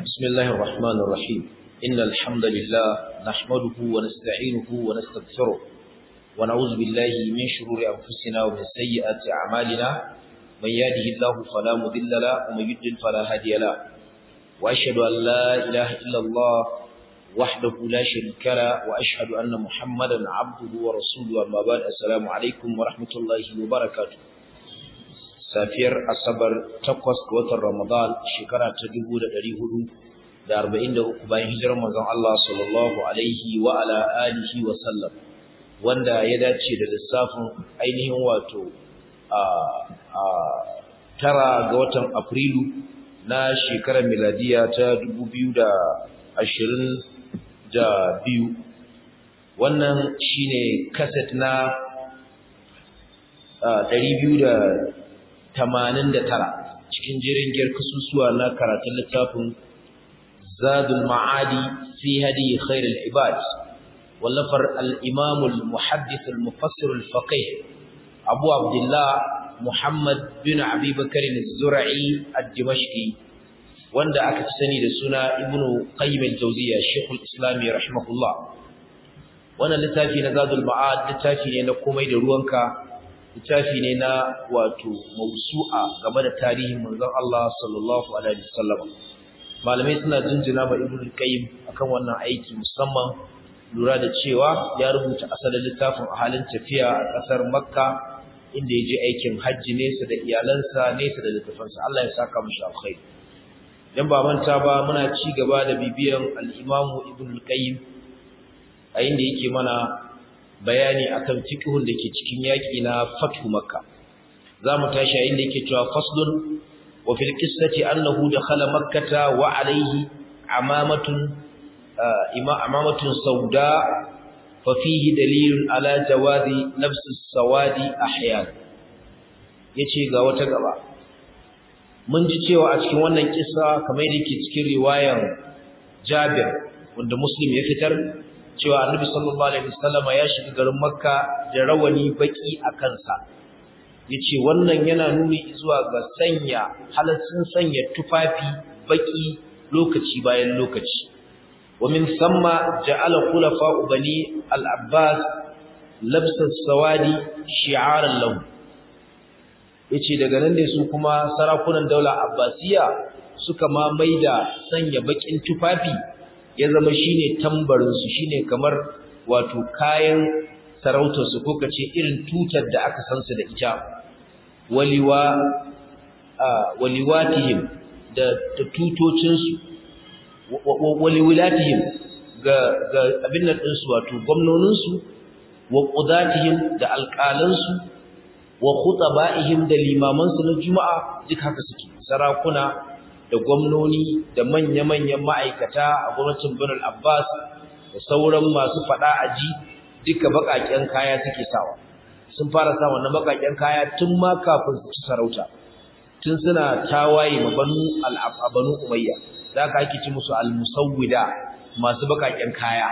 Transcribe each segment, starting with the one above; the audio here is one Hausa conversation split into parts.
بسم الله الرحمن الرحيم إن الحمد لله نحمده ونستعينه ونستغفره ونعوذ بالله من شرور أنفسنا ومن سيئات أعمالنا من يهده الله فلا مضل له ومن يضلل فلا هادي له وأشهد أن لا إله إلا الله وحده لا شريك له وأشهد أن محمدا عبده ورسوله أما بعد السلام عليكم ورحمة الله وبركاته safiyar asabar takwas ga watan ramadan shekara ta dubu da ɗari hudu da arba'in da uku bayan hijirar manzon Allah sallallahu alaihi wa ala alihi wa sallam wanda ya dace da lissafin ainihin wato a tara ga watan afrilu na shekarar miladiya ta dubu biyu da ashirin da biyu wannan shine kaset na ɗari biyu da tamanin da tara cikin jerin giyar kasusuwa na karatun littafin zadul ma'adi fi hadi khairul ibad wallafar al-imam al-muhaddith al-mufassir al-faqih abu abdullah muhammad bin abi bakr az-zur'i ad-dimashqi wanda aka fi sani da suna ibnu qayyim al-jawziyya shaykhul islam rahimahullah wannan littafi na zadul ma'ad littafi ne na komai da ruwanka littafi ne na wato mausu'a game da tarihin manzon Allah sallallahu alaihi wasallam malamai suna jinjina ma ibnu qayyim akan wannan aiki musamman lura da cewa ya rubuta asalin littafin a halin tafiya a kasar makka inda ya je aikin hajji nesa da iyalansa nesa da littafansa Allah ya saka mishi alkhairi dan ba manta ba muna ci gaba da bibiyan al-imamu ibnu qayyim a inda yake mana bayani akan fiqhun da ke cikin yaki na fathu makka zamu tashi inda yake cewa faslun wa fil qissati annahu dakhala makkata wa alayhi amamatun ima amamatun sauda fa fihi dalilun ala jawazi nafs as-sawadi ahyan yace ga wata gaba mun ji cewa a cikin wannan kissa kamar yake cikin riwayan Jabir wanda Muslim ya fitar cewa annabi sallallahu alaihi wasallama ya shiga garin makka da rawani baki a kansa yace wannan yana nuni zuwa ga sanya halaccin sanya tufafi baki lokaci bayan lokaci wa min thumma ja'ala khulafa bani al-abbas labsa sawadi shi'aran lahu yace daga nan ne su kuma sarakunan daular abbasiya suka ma maida sanya bakin tufafi ya zama shine tambarinsu shine kamar wato kayan sarautarsu ko kace irin tutar da aka san su da ita waliwa waliwatihim da tutocinsu waliwilatihim ga ga abin nan ɗinsu wato gwamnoninsu wa qudatihim da alƙalansu wa khutaba'ihim da limamansu na juma'a duk haka suke sarakuna da gwamnoni da manya-manyan ma'aikata a gwamnatin Birnin Abbas da sauran masu fada aji duka bakaken kaya suke sawa sun fara sa wannan bakaken kaya tun ma kafin su ci sarauta tun suna tawaye ma banu al-abanu umayya da aka ake ci musu al-musawwida masu bakaken kaya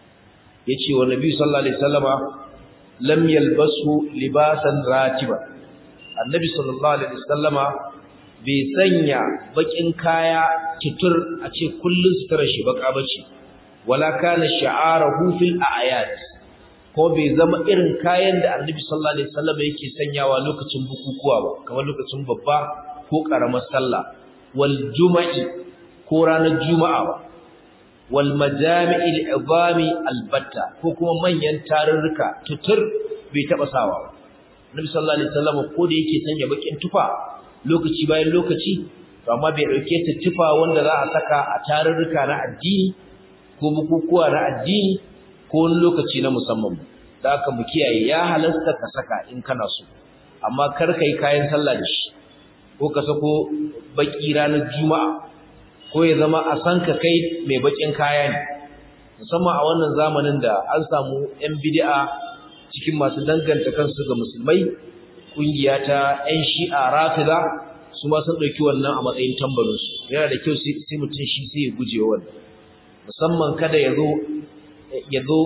yace wa nabi sallallahu alaihi wasallama lam yalbasu libasan ratiba annabi sallallahu alaihi wasallama bai sanya bakin kaya tutur a ce kullun sutura shi baka bace wala kana sha'arahu fil a'yad ko bai zama irin kayan da Annabi sallallahu alaihi wasallam yake sanyawa lokacin bukukuwa ba kamar lokacin babba ko karamar sallah wal juma'i ko ranar juma'a ba wal majami'il idami albatta ko kuma manyan tarurruka tutur bai taba sawa ba Annabi sallallahu alaihi wasallam ko da yake sanya bakin tufa lokaci bayan lokaci to amma bai dauke ta tufa wanda za a saka a tarurruka na addini ko bukukuwa na addini ko wani lokaci na musamman da aka mu kiyaye ya halasta ka saka in kana so amma kar kai kayan sallah da shi ko ka sako baki ranar juma'a ko ya zama a san ka kai mai bakin kaya ne musamman a wannan zamanin da an samu yan bid'a cikin masu danganta kansu ga musulmai kungiya ta ƴan shi'a rafida su ma sun ɗauki wannan a matsayin tambarinsu yana da kyau sai mutum shi sai ya guje wannan musamman kada ya zo ya zo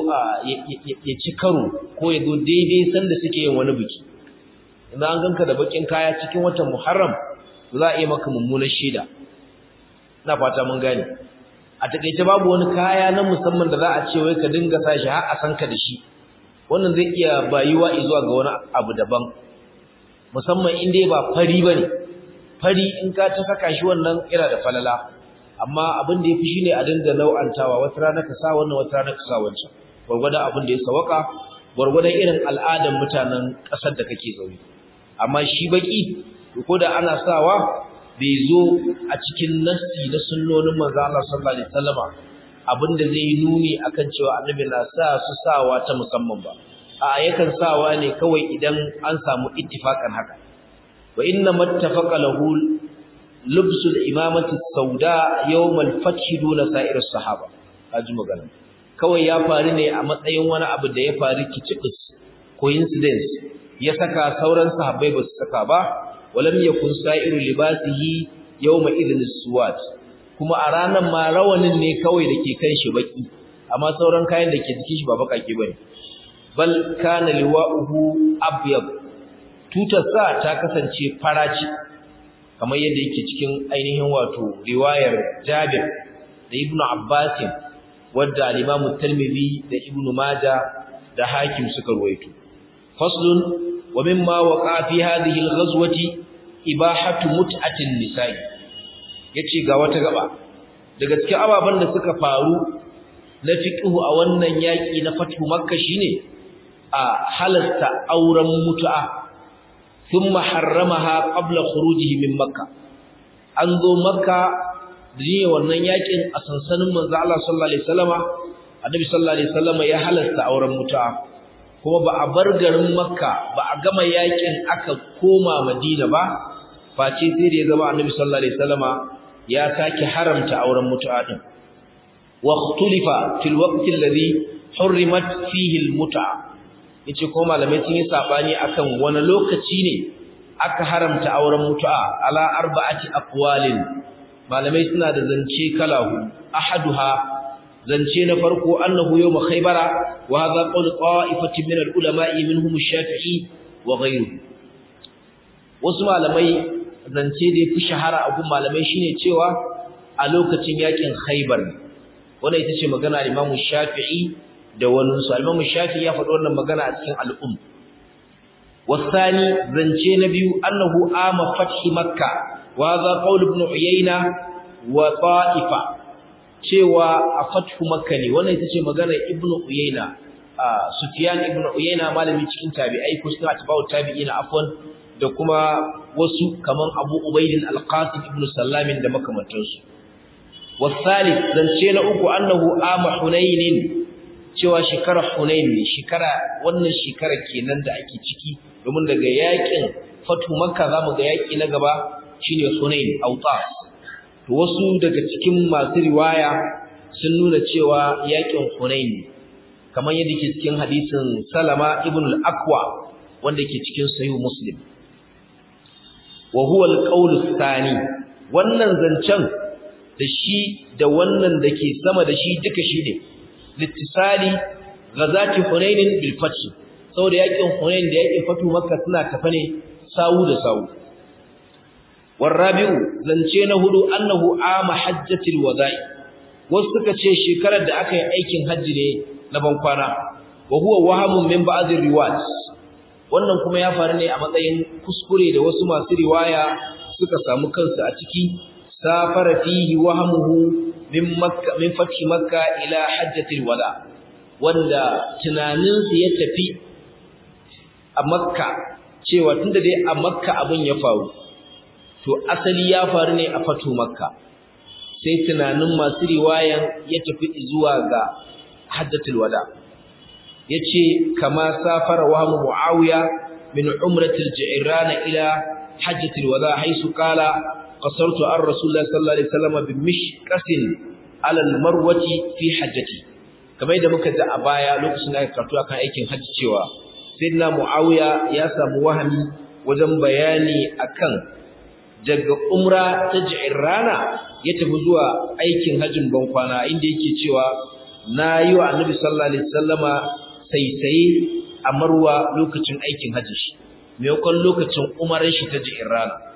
ya ci karo ko ya zo daidai sanda suke yin wani biki idan an ganka da bakin kaya cikin watan muharram za a yi maka mummunar shaida ina fata mun gane a takeice babu wani kaya na musamman da za a ce wai ka dinga sa shi har a san ka da shi wannan zai iya bayuwa zuwa ga wani abu daban musamman in dai ba fari bane fari in ka ta saka shi wannan ira da falala amma abin da yafi shine a dinga nau'antawa wata rana ka sa wannan wata rana ka sa wancan gurgurdan abin da ya sawaka gurgurdan irin al'adan mutanen kasar da kake zaune amma shi baki ko da ana sawa bai zo a cikin nassi na sunnonin manzo Allah sallallahu alaihi wasallama abinda zai yi nuni akan cewa annabi na sa su sawa ta musamman ba a yakan sawa ne kawai idan an samu ittifakan haka wa inna mattafaqa lahu lubsul imamati sauda yawm al-fath duna sa'ir as-sahaba kaji magana kawai ya faru ne a matsayin wani abu da ya faru kicibis coincidence ya saka sauran sahabbai ba su saka ba walam yakun sa'iru libasihi yawma idhin as-suwat kuma a ranar ma rawanin ne kawai da ke kan shi baki amma sauran kayan da ke jikin shi ba bakake bane bal kana liwa'uhu abyad tutar sa ta kasance faraci kamar yadda yake cikin ainihin wato riwayar Jabir da Ibn Abbas wadda al-Imam Tirmidhi da Ibn Majah da Hakim suka ruwaito faslun wa mimma waqa fi hadhihi al-ghazwati ibahatu mut'atin nisa'i yace ga wata gaba daga cikin ababan da suka faru na fiqhu a wannan yaki na fatu makka shine a halasta auren mutu'a thumma harramaha qabla khurujihi min makka an zo makka da wannan yakin a sansanin manzo Allah sallallahu alaihi wasallama annabi sallallahu alaihi wasallama ya halasta auren mutu'a kuma ba a bar garin makka ba a gama yakin aka koma madina ba face sai da ya zama annabi sallallahu alaihi wasallama ya sake haramta auren mutu'a din wa ikhtulifa fil waqti alladhi hurrimat fihi al mut'a yace ko malamai sun yi sabani akan wani lokaci ne aka haramta auren mutu'a ala arba'ati aqwalin malamai suna da zance kala hudu ahaduha zance na farko annahu yawm khaybara wa hadha qawl qa'ifatin min al-ulama'i minhum ash-shafi'i wa ghayruhu wasu malamai zance da yafi shahara a gun malamai shine cewa a lokacin yakin khaybar wannan ita ce magana Imam Shafi'i da wani su Imam Shafi'i ya faɗi wannan magana a cikin al-um wasani zance na biyu annahu ama fathi makka wa hadha qawl ibn uyayna wa ta'ifa cewa a fathu makka ne wannan ita ce maganar ibnu uyayna sufyan ibnu uyayna malami cikin tabi'ai ko cikin atba'u tabi'ina afwan da kuma wasu kaman abu ubaidin alqasim ibnu sallamin da makamantansu wasalif zance na uku annahu ama hunainin cewa shekara hunain ne shekara wannan shekara kenan da ake ciki domin daga yakin fatu makka zamu ga yaki na gaba shine hunain autas to wasu daga cikin masu riwaya sun nuna cewa yakin Hunain kamar yadda ke cikin hadisin Salama ibn al-Aqwa wanda ke cikin Sahih Muslim wa huwa al-qawl thani wannan zancen da shi da wannan dake sama da shi duka shi ne littisali ghazati Hunain bil fath saboda yakin Hunain da yakin fatu Makka suna tafa ne sawu da sawu والرابع zance na hudu annahu ama hajjatul wada'i wasu suka ce shekarar da aka yi aikin haji ne na bankwana wa huwa wahamun min ba'dhi riwayat wannan kuma ya faru ne a matsayin kuskure da wasu masu riwaya suka samu kansu a ciki safara fihi wahamuhu min makka min fathi makka ila hajjatul wada wanda tunaninsu ya tafi a makka cewa tunda dai a makka abin ya faru to asali ya faru ne a fatu makka sai tunanin masu riwayan ya tafi zuwa ga hajjatul wada yace kama safara wa muawiya min umratil ji'rana ila hajjatul wada haisu qala qasartu ar rasulullah sallallahu alaihi wasallam bi mishqasin ala al marwati fi hajjati kamar da muka ji a baya lokacin da aka karatu akan aikin hajji cewa sayyidina muawiya ya samu wahami wajen bayani akan daga umra ta rana ya tafi zuwa aikin hajjin bankwana inda yake cewa na yi wa annabi sallallahu alaihi wasallama saisaye a marwa lokacin aikin hajji shi maimakon lokacin umarar shi ta rana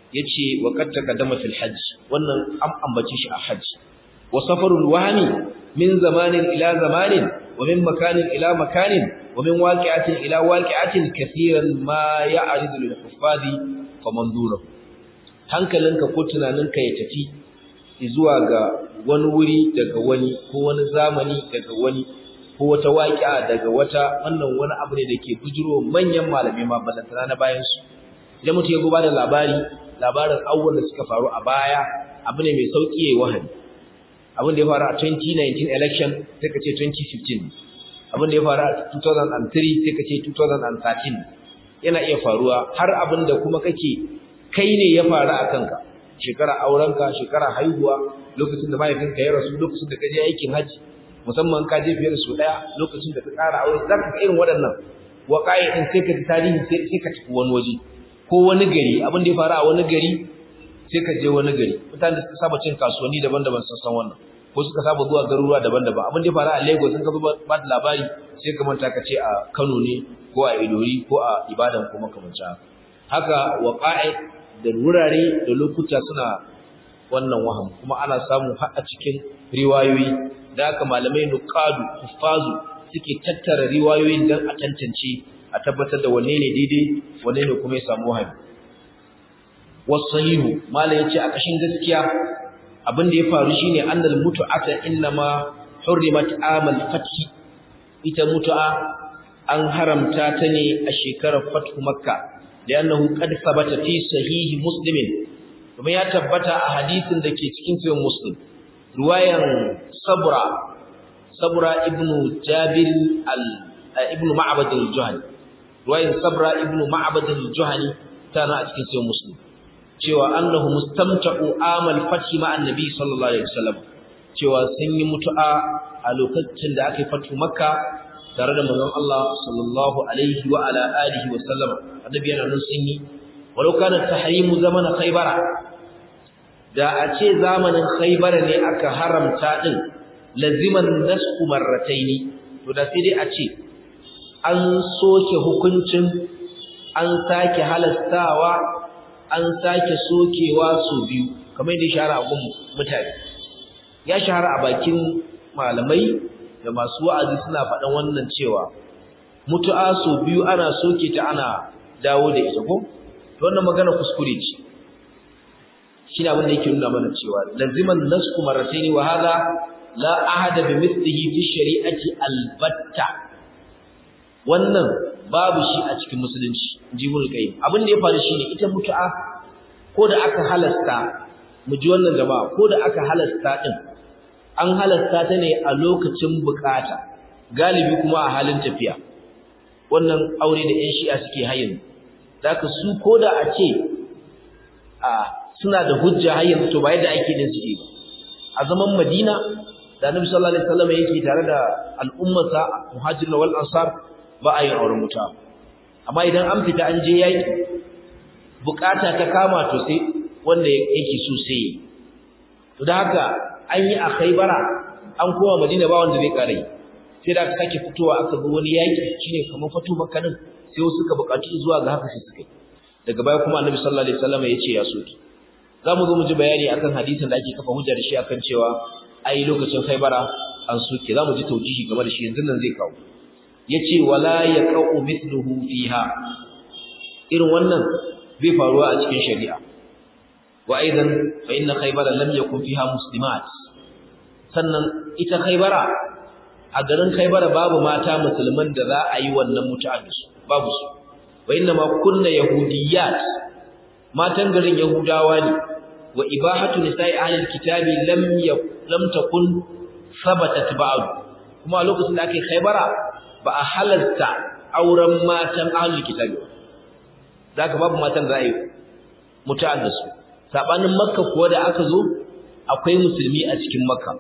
yace wa qad taqaddama fil hajj wannan an ambace shi a hajj wa safarul wahmi min zamanin ila zamanin wa min makanin ila makanin wa min waqi'atin ila waqi'atin kaseeran ma ya'ridu lil huffadi faman dunahu hankalinka ko tunaninka ya tafi zuwa ga wani wuri daga wani ko wani zamani daga wani ko wata waƙi'a daga wata wannan wani abu ne da ke bujiro manyan malamai ma balantana na bayan su idan mutum ya goba da labari labarin abubuwan da suka faru a baya abu ne mai sauƙi yayi wahani abin da ya faru a 2019 election sai ka ce 2015 abin da ya faru a 2003 sai ka ce 2013 yana iya faruwa har abin da kuma kake kai ne ya faru a kanka shekara aurenka shekara haihuwa lokacin da mahaifinka ya rasu lokacin da ka je aikin haji musamman ka je fiye da su daya lokacin da ka ƙara aure za ka ga irin waɗannan waƙa'i ɗin sai ka ji tarihi sai ka tafi wani waje ko wani gari abin da ya faru a wani gari sai ka je wani gari mutane da suka saba cin kasuwanni daban-daban sun san wannan ko suka saba zuwa garuruwa daban-daban abin da ya faru a Lagos sun ka zo ba da labari sai ka manta ka ce a Kano ne ko a Ilori ko a Ibadan ko makamancin haka waƙa'i da wurare da lokuta suna wannan waham kuma ana samu har a cikin riwayoyi da haka malamai nuqadu huffazu suke tattara riwayoyin dan a tantance a tabbatar da wanne ne daidai wanne ne kuma ya samu wahami wasahihu malai yace a kashin gaskiya abin da ya faru shine annal mutu'ata innama hurrimat amal fathi ita mutu'a an haramta ta ne a shekarar fathu makka لأنه قد ثبت في صحيح مسلم kuma ya tabbata a hadisin da ke cikin sahih muslim riwayan sabra sabra ibnu jabir al ibnu ma'bad al-juhani riwayan sabra ibnu ma'bad al-juhani tana a cikin sahih muslim cewa annahu mustamta'u amal fathi ma annabi sallallahu alaihi wasallam cewa sun yi mutu'a a lokacin da aka yi fatu makka tare da manzon Allah sallallahu alaihi wa ala alihi wa sallama annabi yana nan sun yi walau kana tahrimu zaman khaybara da a ce zamanin khaybara ne aka haramta din laziman nasku marrataini to da sai dai a ce an soke hukuncin an sake halastawa an sake sokewa su biyu kamar yadda shahara a gun mutane ya shahara a bakin malamai da masu wa'azi suna faɗan wannan cewa mutu'a su biyu ana soke ta ana dawo da ita ko wannan magana kuskure ce shi ne abin da yake nuna mana cewa laziman nasku marrataini wa hadha la ahada bi mithlihi fi shari'ati albatta wannan babu shi a cikin musulunci jibul qayyim abin da ya faru shine ita mutu'a ko da aka halasta mu ji wannan jama'a ko da aka halasta din an halasta ta ne a lokacin bukata galibi kuma a halin tafiya wannan aure da ƴan shi'a suke hayin zaka su koda a ce a suna da hujja hayin to ba yadda ake din suke ba a zaman Madina da Annabi sallallahu alaihi wasallam yake tare da al'ummarsa muhajirin wal ansar ba a yin auren muta amma idan an fita an je yaki bukata ta kama to sai wanda yake so sai to da haka an yi a Khaibara an koma Madina ba wanda zai kare sai da aka sake fitowa aka zo wani yaki shine kamar fatu Makka din sai wasu suka buƙaci zuwa ga haka sai suka daga baya kuma Annabi sallallahu alaihi wasallam ya ce ya soki zamu zo mu ji bayani akan hadisin da ake kafa hujja da shi akan cewa ai lokacin Khaibara an soke zamu ji taujihi game da shi yanzu nan zai kawo yace wala yaqau mithluhu fiha irin wannan bai faruwa a cikin shari'a وأيضا فإن خيبر لم يكن فيها مسلمات sannan ita khaybara a garin khaybara babu mata musulman da za a yi wannan mutu'a da su babu su wa inna ma kunna yahudiyat matan garin yahudawa ne wa ibahatu nisa'i ahli alkitabi lam lam takun thabatat ba'd kuma a lokacin da ake khaybara ba a halalta auren matan ahli alkitabi zaka babu matan da za a yi mutu'a da su sabanin makka kuwa da aka zo akwai musulmi a cikin makka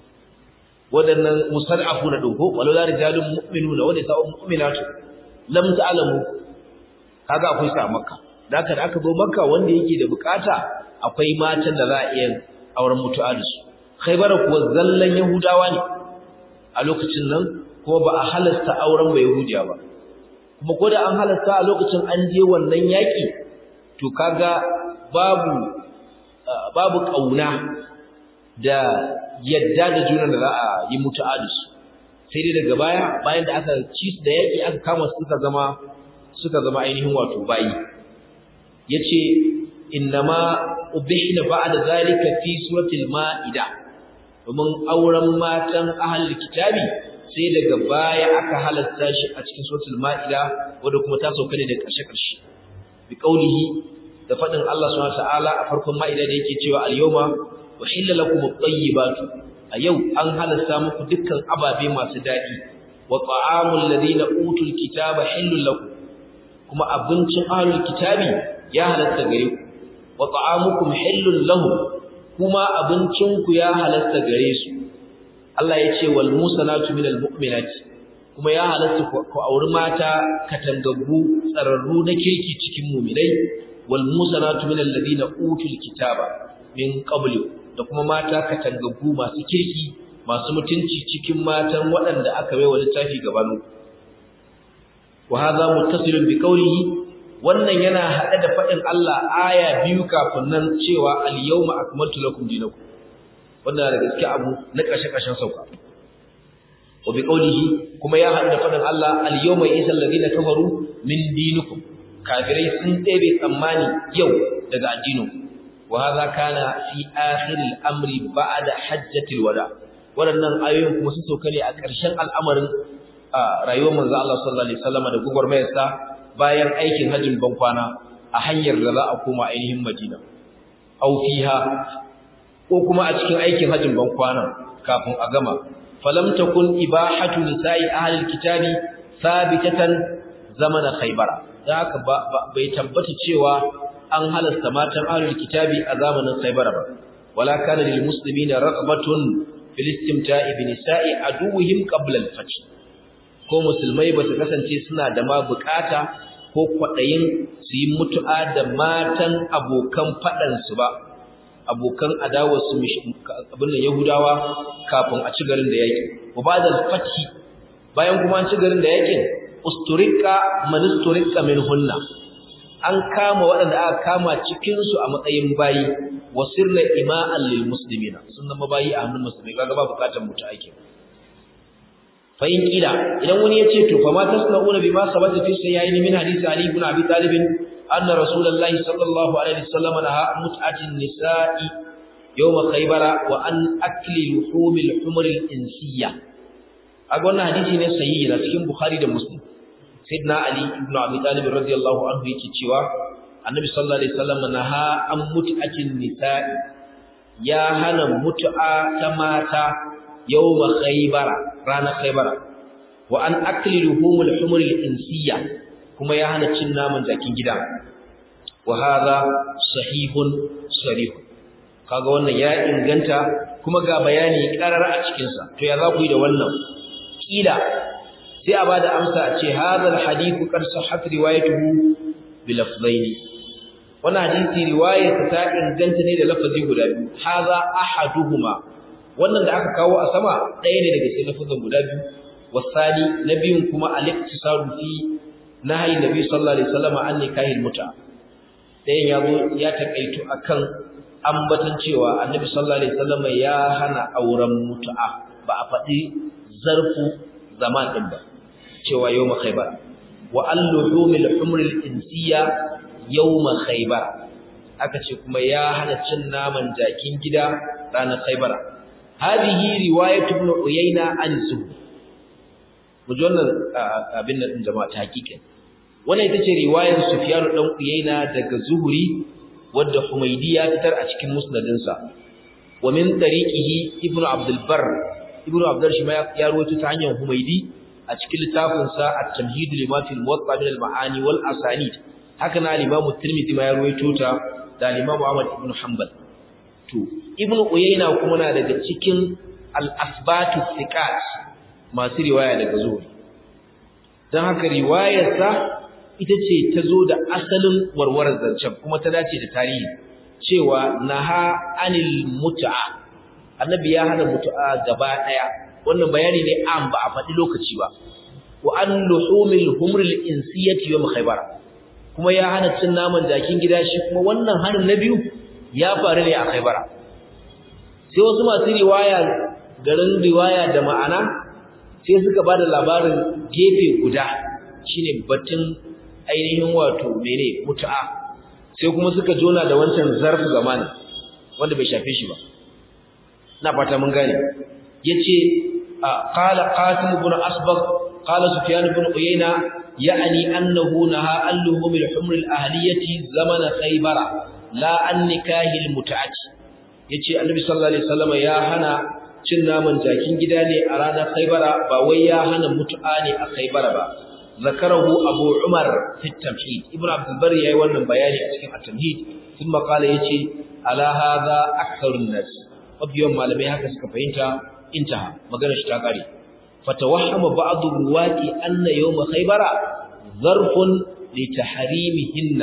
wadannan musarrafu na dogo walau la rijalun mu'minuna wa nisa'un mu'minatu lam ta'lamu kaga akwai sa makka da aka da aka zo makka wanda yake da bukata akwai matan da za a iya auren mutu'a da su khaybara kuwa zallan yahudawa ne a lokacin nan kuma ba a halasta auren ba yahudiya ba kuma ko da an halasta a lokacin an je wannan yaki to kaga babu babu kauna da yadda da juna da za a yi mutu'a da su sai dai daga baya bayan da aka ci su da yaki aka kama su suka zama suka zama ainihin wato bayi yace innama ubihna ba'da zalika fi suratul maida domin auren matan ahlul kitabi sai daga baya aka halatta shi a cikin suratul maida wanda kuma ta sauka ne da karshe karshe bi qaulihi da fadin Allah subhanahu wa ta'ala a farkon maida da yake cewa al-yawma uhilla lakum at-tayyibatu a yau an halasta muku dukkan ababe masu daɗi wa ta'amul ladina utul kitaba hillul lakum kuma abincin ahlul kitabi ya halasta gare ku wa ta'amukum hillul lahum kuma abincin ku ya halasta gare su Allah ya ce wal musanatu minal mu'minati kuma ya halasta ku auri mata katangaggu tsararru na kirki cikin mu'minai wal musanatu minal ladina utul kitaba min qablu da kuma mata katangaggu masu kirki masu mutunci cikin matan waɗanda aka bai wa littafi gabanu wa hadha muttasilun bi qawlihi wannan yana hade da fadin Allah aya biyu kafin nan cewa al yawma akmaltu lakum dinakum wannan da gaske abu na kashe kashen sauka wa bi qawlihi kuma ya hade da fadin Allah al yawma isal ladina kafaru min dinikum kafirai sun ɗebe tsammani yau daga addininku وهذا كان في آخر الأمر بعد حجة الوداع waɗannan ayoyin kuma sun sauka ne a ƙarshen al'amarin rayuwar manzo Allah sallallahu alaihi wasallam da gugurmayarsa bayan aikin hajjin bankwana a hanyar da za a koma ainihin Madina aw fiha ko kuma a cikin aikin hajjin bankwana kafin a gama falam takun ibahatu nisa'i ahli alkitabi thabitatan zamana khaybara da haka bai tabbata cewa an halasta matan ahlul kitabi a zamanin Khaybar ba wala kana lil muslimina raqbatun fil istimta'i bi nisa'i aduwwihim qabla al fath ko musulmai ba su kasance suna da ma bukata ko kwadayin su yi mutu'a da matan abokan fadan su ba abokan adawar su abin nan yahudawa kafin a ci garin da yake wa ba'da al fath bayan kuma an ci garin da yake usturika man usturika min hunna an kama waɗanda aka kama cikinsu a matsayin bayi wa sirna ima'an lil muslimina sun zama bayi a hannun musulmai kaga ba bukatar mutu ake fa in kila idan wani ya ce to fa ma tasna'una bima sabata fi sayyin min hadisi ali ibn abi talib anna rasulullahi sallallahu alaihi wasallam naha mut'atin nisa'i yawm khaybara wa an akli luhumil humril insiyya aga wannan hadisi ne sahihi na cikin bukhari da muslim sayyidina ali ibn abi talib radiyallahu anhu yake cewa annabi sallallahu alaihi wasallam naha an mut'atin nisa'i ya hana mut'a ta mata yawma khaybara ranar khaybara wa an akli luhumul humur al-insiyya kuma ya hana cin naman jakin gida wa hadha sahihun sarih kaga wannan ya inganta kuma ga bayani karar a cikin sa to ya za ku yi da wannan kila sai a bada amsa a ce hadal hadithu qad sahhat riwayatuhu bi lafzaini wannan hadisi riwayar ta inganta ne da lafazi guda biyu hadha ahaduhuma wannan da aka kawo a sama ɗaya ne daga cikin lafazan guda biyu wasani na biyun kuma al-iktisaru fi nahyi nabi sallallahu alaihi wasallam an nikahil muta ɗayan ya zo ya takaitu akan ambatan cewa annabi sallallahu alaihi wasallam ya hana auren mutu'a ba a faɗi zarfu zaman din ba cewa yawma khaybar wa al-luhumil humril insiya yawma khaybar aka ce kuma ya hana cin naman jakin gida ranar khaybar hadihi riwayatu ibn uyayna an zuhri muji wannan abin nan din jama'a ta hakikin wannan ita ce riwayar sufyan dan uyayna daga zuhri wadda humaydi ya fitar a cikin musnadinsa wa min tariqihi ibnu abdul bar ibnu abdul shi ya rawaito ta hanyar humaydi a cikin littafinsa at-tamhid lima fi al-muwatta min al-ma'ani wal asanid haka na al-imam at-tirmidhi ma ya rawaito ta da al-imam ahmad ibn hanbal to ibnu uyayna kuma na daga cikin al-asbatu thiqat masu riwaya daga zuhri dan haka riwayarsa ita ce ta zo da asalin warwarar zancen kuma ta dace da tarihi cewa naha anil mut'a annabi ya hana mut'a gaba daya wannan bayani ne an ba a faɗi lokaci ba wa an luhumil humril insiyati yawm khaybar kuma ya hana cin naman jakin gida shi kuma wannan hanin na biyu ya faru ne a Khaibara sai wasu masu riwaya garin riwaya da ma'ana sai suka bada labarin gefe guda shine batun ainihin wato mene mutu'a sai kuma suka jona da wancan zarfu zamani wanda bai shafe shi ba na fata mun gane yace qala qasim ibn asbagh qala sufyan ibn uyayna ya'ni annahu naha alluhum al-humr al-ahliyati zaman khaybara la an nikahi al-mut'ati yace annabi sallallahu alaihi wasallam ya hana cin naman jakin gida ne a ranar khaybara ba wai ya hana mutu'a ne a khaybara ba zakarahu abu umar fi tamhid ibnu abdul bar yayi wannan bayani a cikin at-tamhid kuma kala yace ala hadha aktharun nas mabiyan malamai haka suka fahimta intaha magana shi ta kare fatawahhama ba'd ruwati anna yawm khaybara zarfun li tahrimihinna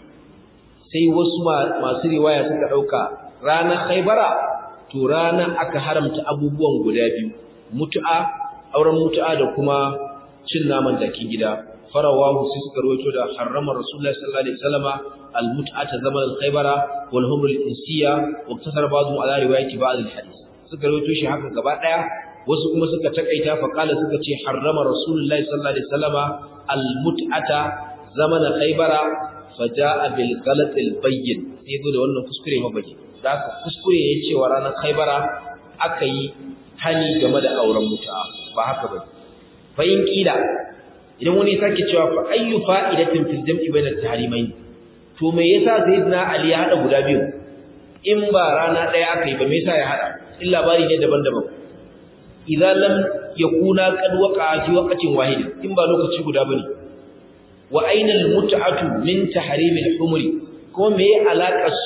sai wasu masu riwaya suka dauka ranar khaybara to ranar aka haramta abubuwan guda biyu mutu'a auren mutu'a da kuma cin naman jakin gida farawahu sai suka rawaito da harrama rasulullahi sallallahu alaihi wasallama almut'ata zaman al-khaybara wal humr al-insiya wa iktasara ba'dhum ala riwayati ba'd al-hadith suka rawaito shi haka gaba daya wasu kuma suka takaita fa kala suka ce harrama rasulullahi sallallahu alaihi wasallama almut'ata zaman al-khaybara faja'a bil ghalat al-bayyin sai zo da wannan kuskure mabaji da aka kuskure ya ce wa ranar khaybara aka yi hani game da auren mutu'a ba haka bane fa'in ƙila idan wani sake cewa fa ayyu fa'idatin fil jam'i bayna at-tahrimayn to me yasa sayyidina ali ya hada guda biyu in ba rana daya aka yi ba me yasa ya hada in labari ne daban-daban idan lam yakuna qad waqa'a fi waqtin wahid in ba lokaci guda bane wa aina al-mut'atu min tahrim al-humri ko me alakar su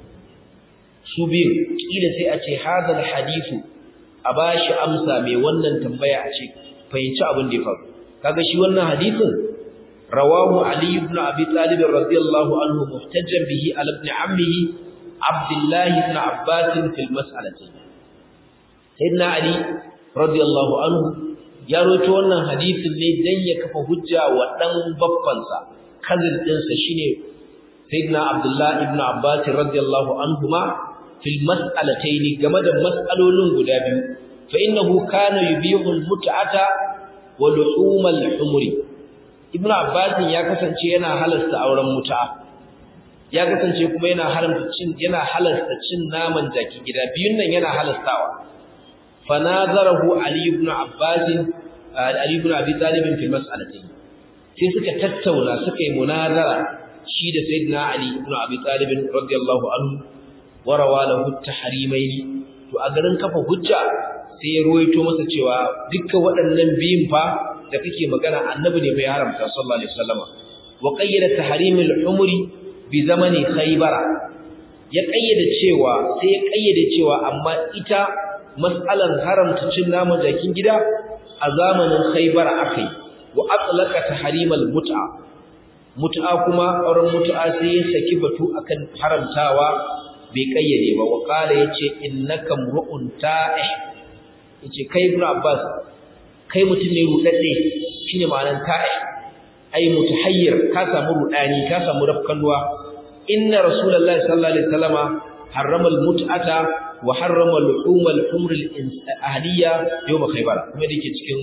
su biyu kila sai a ce hadha al-hadithu a bashi amsa mai wannan tambaya a ce fahimci abin da ya faru kaga shi wannan hadisin rawahu ali ibn abi talib radiyallahu anhu muhtajjan bihi ala ibn ammihi abdullah ibn abbas fil mas'alati sayyidina ali radiyallahu anhu ya rawaito wannan hadisin ne dan ya kafa hujja wa dan babbansa kazin dinsa shine sayyidina abdullah ibn abbas radiyallahu anhuma fil mas'alatayn game da mas'alolin guda biyu فإنه كان يبيع المتعة ولحوم الحمر ابن عباس ya kasance yana halasta auren mut'a ya kasance kuma yana haramta cin yana halasta cin naman jaki gida biyun nan yana halastawa fanazarahu ali ibn abbas ali ibn abi talib fi mas'alati sai suka tattauna suka yi munazara shi da sayyidina ali ibn abi talib radiyallahu anhu warawa lahu tahrimaini to a garin kafa hujja sai ya ruwaito masa cewa dukkan waɗannan biyun fa da kake magana annabi ne bai haramta sallallahu alaihi wasallam wa qayyada tahrimul umri bi zamani khaybara ya qayyada cewa sai ya qayyade cewa amma ita mas'alan haramta cin naman jakin gida a zamanin khaybara akai wa atlaqa tahrimul mut'a mut'a kuma auren mut'a sai ya saki batu akan haramtawa bai kayyade ba wa qala yace innaka mru'un ta'ih yace kai ibn abbas kai mutum ne rudadde shine ma'anar ta'i ai mutahayyir ka samu rudani ka samu rafkanwa inna rasulullahi sallallahu alaihi wasallama harrama almut'ata wa harrama luhum alhumr alahliya yawm khaybar kuma dake cikin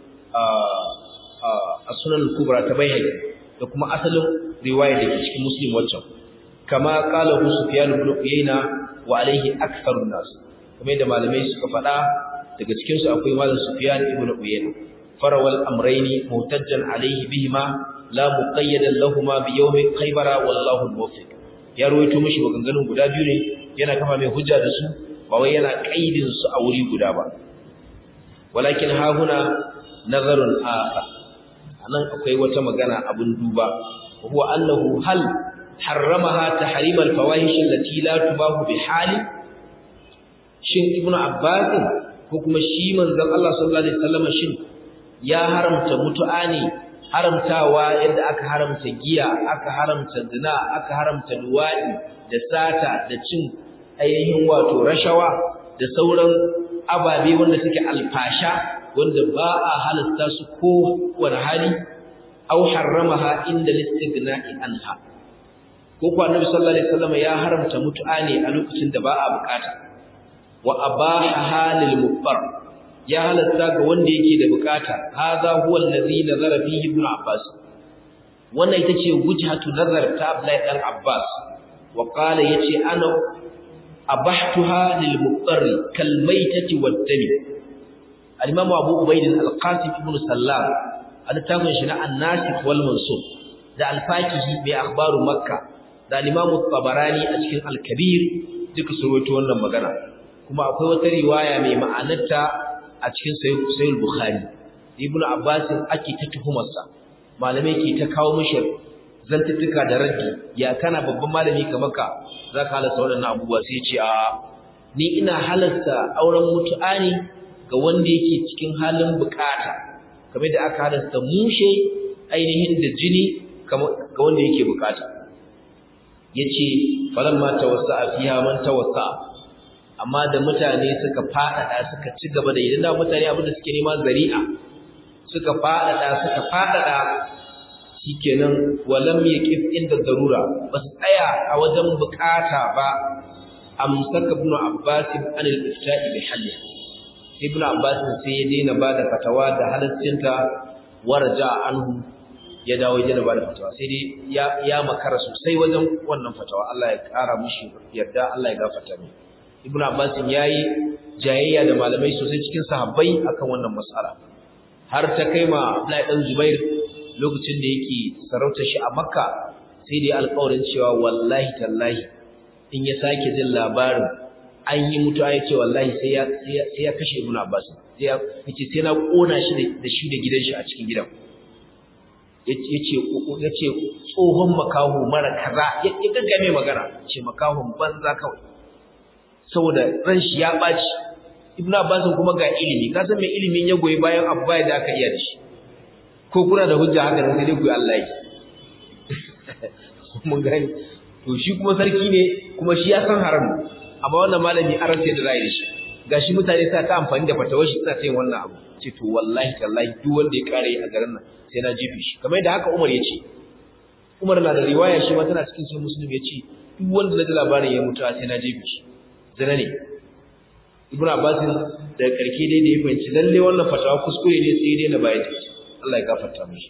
as-sunan al-kubra ta bayhaqi da kuma asalin riwaya dake cikin muslim waccan kama qala sufyan ibn uyayna wa alaihi aktharun nas kuma da malamai suka faɗa daga cikin su akwai malam Sufyan ibn Uyayna farawal amrayni mutajjan alayhi bihima la muqayyadan lahumu bi yawmi khaybara wallahu muwaffiq ya rawaito mishi maganganun guda biyu ne yana kama mai hujja da su ba wai yana kaidin su a wuri guda ba walakin ha huna nazarun akhar anan akwai wata magana abun duba huwa annahu hal harramaha tahrim al-fawahish allati la tubahu bi hali shin ibnu abbas ko kuma shi manzon Allah sallallahu alaihi wasallam shin ya haramta mutu'a ne haramtawa yadda aka haramta giya aka haramta zina aka haramta luwadi da sata da cin ainihin wato rashawa da sauran ababe wanda suke alfasha wanda ba a halasta su ko wani hali aw harramaha inda listighna'i anha ko ko annabi sallallahu alaihi wasallam ya haramta mutu'a ne a lokacin da ba a bukata wa abaha lil mubbar ya halatta ga wanda yake da bukata hadha huwa allazi nazara fihi ibn abbas wannan ita ce wujhatu nazar ta abdullahi dan abbas wa qala yace ana abahtuha lil mubbar kal maitati wad dami al-imam abu ubayd al-qasim ibn sallam al-tafsir shi na an-nasikh wal mansub da al-fakihi bi akhbaru makkah da al-imam tabarani a cikin al-kabir duka su rawaito wannan magana kuma akwai wata riwaya mai ma'anarta a cikin sahih bukhari ibn abbas ake ta tuhumarsa malamai ke ta kawo mishi zantuttuka da raddi ya kana babban malami kamar ka zaka halasta waɗannan abubuwa sai ce a ni ina halasta auren mutu'a ne ga wanda yake cikin halin bukata kamar da aka halasta mushe ainihin da jini ga wanda yake bukata yace falamma tawassa'a fiha man tawassa'a amma da mutane suka fadada suka ci gaba da idan da mutane abinda suke nema zari'a suka fadada suka fadada shikenan walam yaqif inda darura bas tsaya a wajen bukata ba amsaka ibn abbas an al-ifta'i bi halli ibn abbas sai ya daina bada fatawa da halaccinta warja anhu ya dawo ya ba da fatawa sai dai ya ya makara sosai wajen wannan fatawa Allah ya kara mushi yarda Allah ya gafarta mai Ibn Abbas yayi jayayya da malamai sosai cikin sahabbai akan wannan mas'ala har ta kai ma Abdullahi dan Zubair lokacin da yake sarauta shi a Makka sai dai alƙawarin cewa wallahi tallahi in ya sake jin labarin an yi mutuwa ya ce wallahi sai ya sai ya kashe Ibn Abbas sai ya ce sai na kona shi da shi da gidan shi a cikin gidan yace tsohon makaho mara kaza ya gaggame magana ce makahon banza kawai saboda ran shi ya baci ibnu abbas kuma ga ilimi ka san me ilimin ya goyi bayan abu bai da aka iya da shi ko kuna da hujja haka sai dai ku Allah yi mun gani to shi kuma sarki ne kuma shi ya san haram amma wannan malami aran sai da zai da shi gashi mutane sa ta amfani da fatawar shi suna yin wannan abu ce to wallahi tallahi duk wanda ya kare a garin nan sai na jefe shi kamar yadda haka Umar ya ce Umar na da riwaya shi ma tana cikin sai Muslim ya ce duk wanda na ji labarin ya mutu sai na jefe shi zina ne Ibn Abbas da karke dai da ya fahimci lalle wannan fatawa kuskure ne sai dai na bayar da ita Allah ya gafarta mishi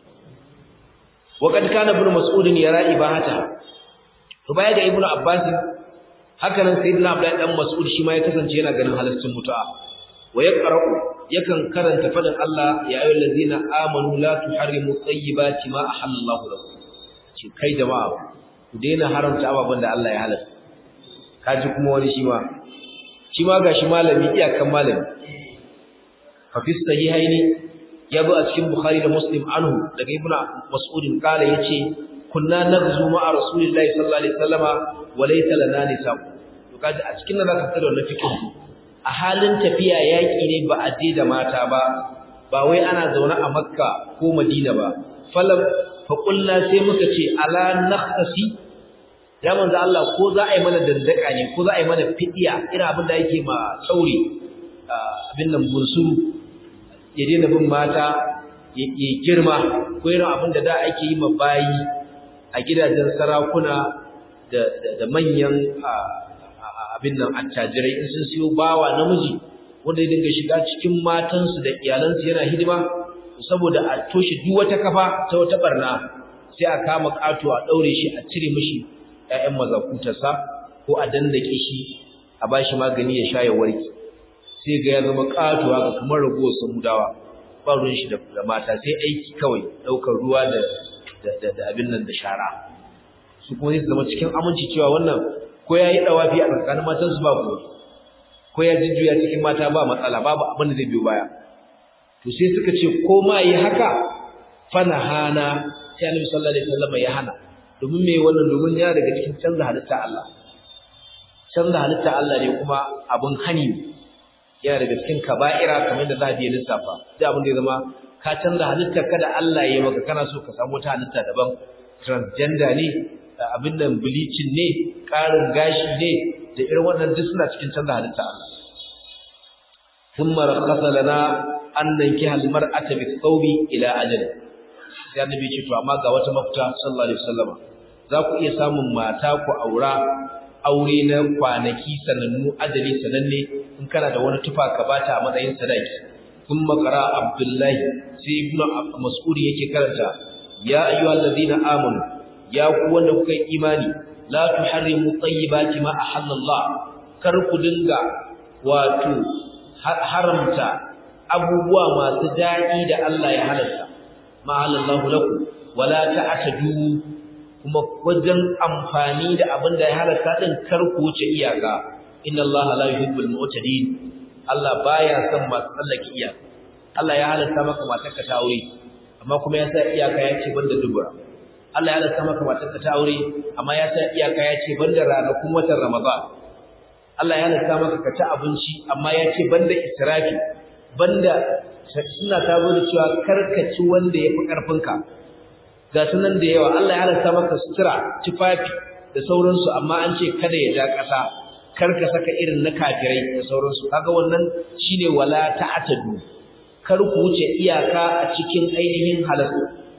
wa kad kana ibn Mas'ud yara ibahata to baya ga Ibn Abbas haka nan sayyidina Abdullahi dan Mas'ud shi ma ya kasance yana ganin halaccin mutu'a wa yaqra'u yakan karanta fadin Allah ya ayyuhal ladzina amanu la tuharrimu tayyibati ma ahallallahu lakum ce kai jama'a ku daina haramta ababen da Allah ya halatta kaji kuma wani shi ma shi ma gashi malami iyakan malami fa fi sahihaini ya zo a cikin Bukhari da Muslim anhu daga Ibn Mas'ud kala yace kunna naghzu ma'a Rasulillahi sallallahu alaihi wasallama wa laysa lana nisa'u to kaji a cikin nan zaka fitar da wannan fikin a halin tafiya yaƙi ne ba a je da mata ba ba wai ana zaune a makka ko madina ba falam faƙulla sai muka ce ala nakhtasi ya manzo Allah ko za a yi mana dandaka ne ko za a yi mana fidiya irin abin da yake ma tsauri abin nan bunsuru ya daina bin mata ya girma ko irin abin da da ake yi ma bayi a gidajen sarakuna da manyan abin nan attajirai in sun siyo bawa namiji wanda ya dinga shiga cikin matansu da iyalansu yana hidima saboda a toshe duk wata kafa ta wata barna sai a kama kato a daure shi a cire mishi ƴaƴan mazakutarsa ko a dandake shi a bashi magani ya sha ya warke sai ga ya zama kato haka kamar ragowar samudawa ba ruwan shi da mata sai aiki kawai ɗaukar ruwa da da abin nan da shara su kuma sai su zama cikin aminci cewa wannan ko ya yi ɗawafi a tsakanin matansu ba ko ko ya jujjuya cikin mata ba matsala babu abin da zai biyo baya to sai suka ce ko ma yi haka fana hana sai annabi sallallahu alaihi wasallam ya hana domin me wannan domin ya daga cikin canza halitta Allah canza halitta Allah ne kuma abin hani yana daga cikin kaba'ira kamar da zabi ya lissafa da abin da ya zama ka canza halitta kada Allah ya yi maka kana so ka samu wata halitta daban transgender ne abin nan bleaching ne ƙarin gashi ne da irin wannan duk suna cikin canza halitta Allah thumma rakhasa lana an nankiha almar'ata bi thawbi ila ajal sai annabi ce to amma ga wata mafita sallallahu alaihi wasallam za ku iya samun mata ku aura aure na kwanaki sanannu ajali sananne in kana da wani tufa ka bata a matsayin sadaki kun makara abdullahi sai ibn mas'ud yake karanta ya ayyuhal ladina amanu ya ku wanda kuka yi imani la tuharrimu tayyibati ma ahallallah kar ku dinga wato haramta abubuwa masu daɗi da Allah ya halatta ma halallahu lakum wala ta'tadu kuma wajen amfani da abin da ya halatta din kar ku wuce iyaka inna Allah la yuhibbul mu'tadin Allah baya son masu tsallake iyaka Allah ya halatta maka matarka ta aure amma kuma ya sa iyaka ya ce banda dubura Allah ya halatta maka matarka ta aure amma ya sa iyaka ya ce banda ranakun watan Ramadan Allah ya halatta maka ka ci abinci amma ya ce banda israfi banda suna ta da cewa karkaci wanda ya fi ƙarfinka ga sunan da yawa Allah ya halatta maka sutura tufafi da sauransu amma an ce kada ya ja ƙasa kar ka saka irin na kafirai da sauransu kaga wannan shine wala ta'tadu kar ku wuce iyaka a cikin ainihin halal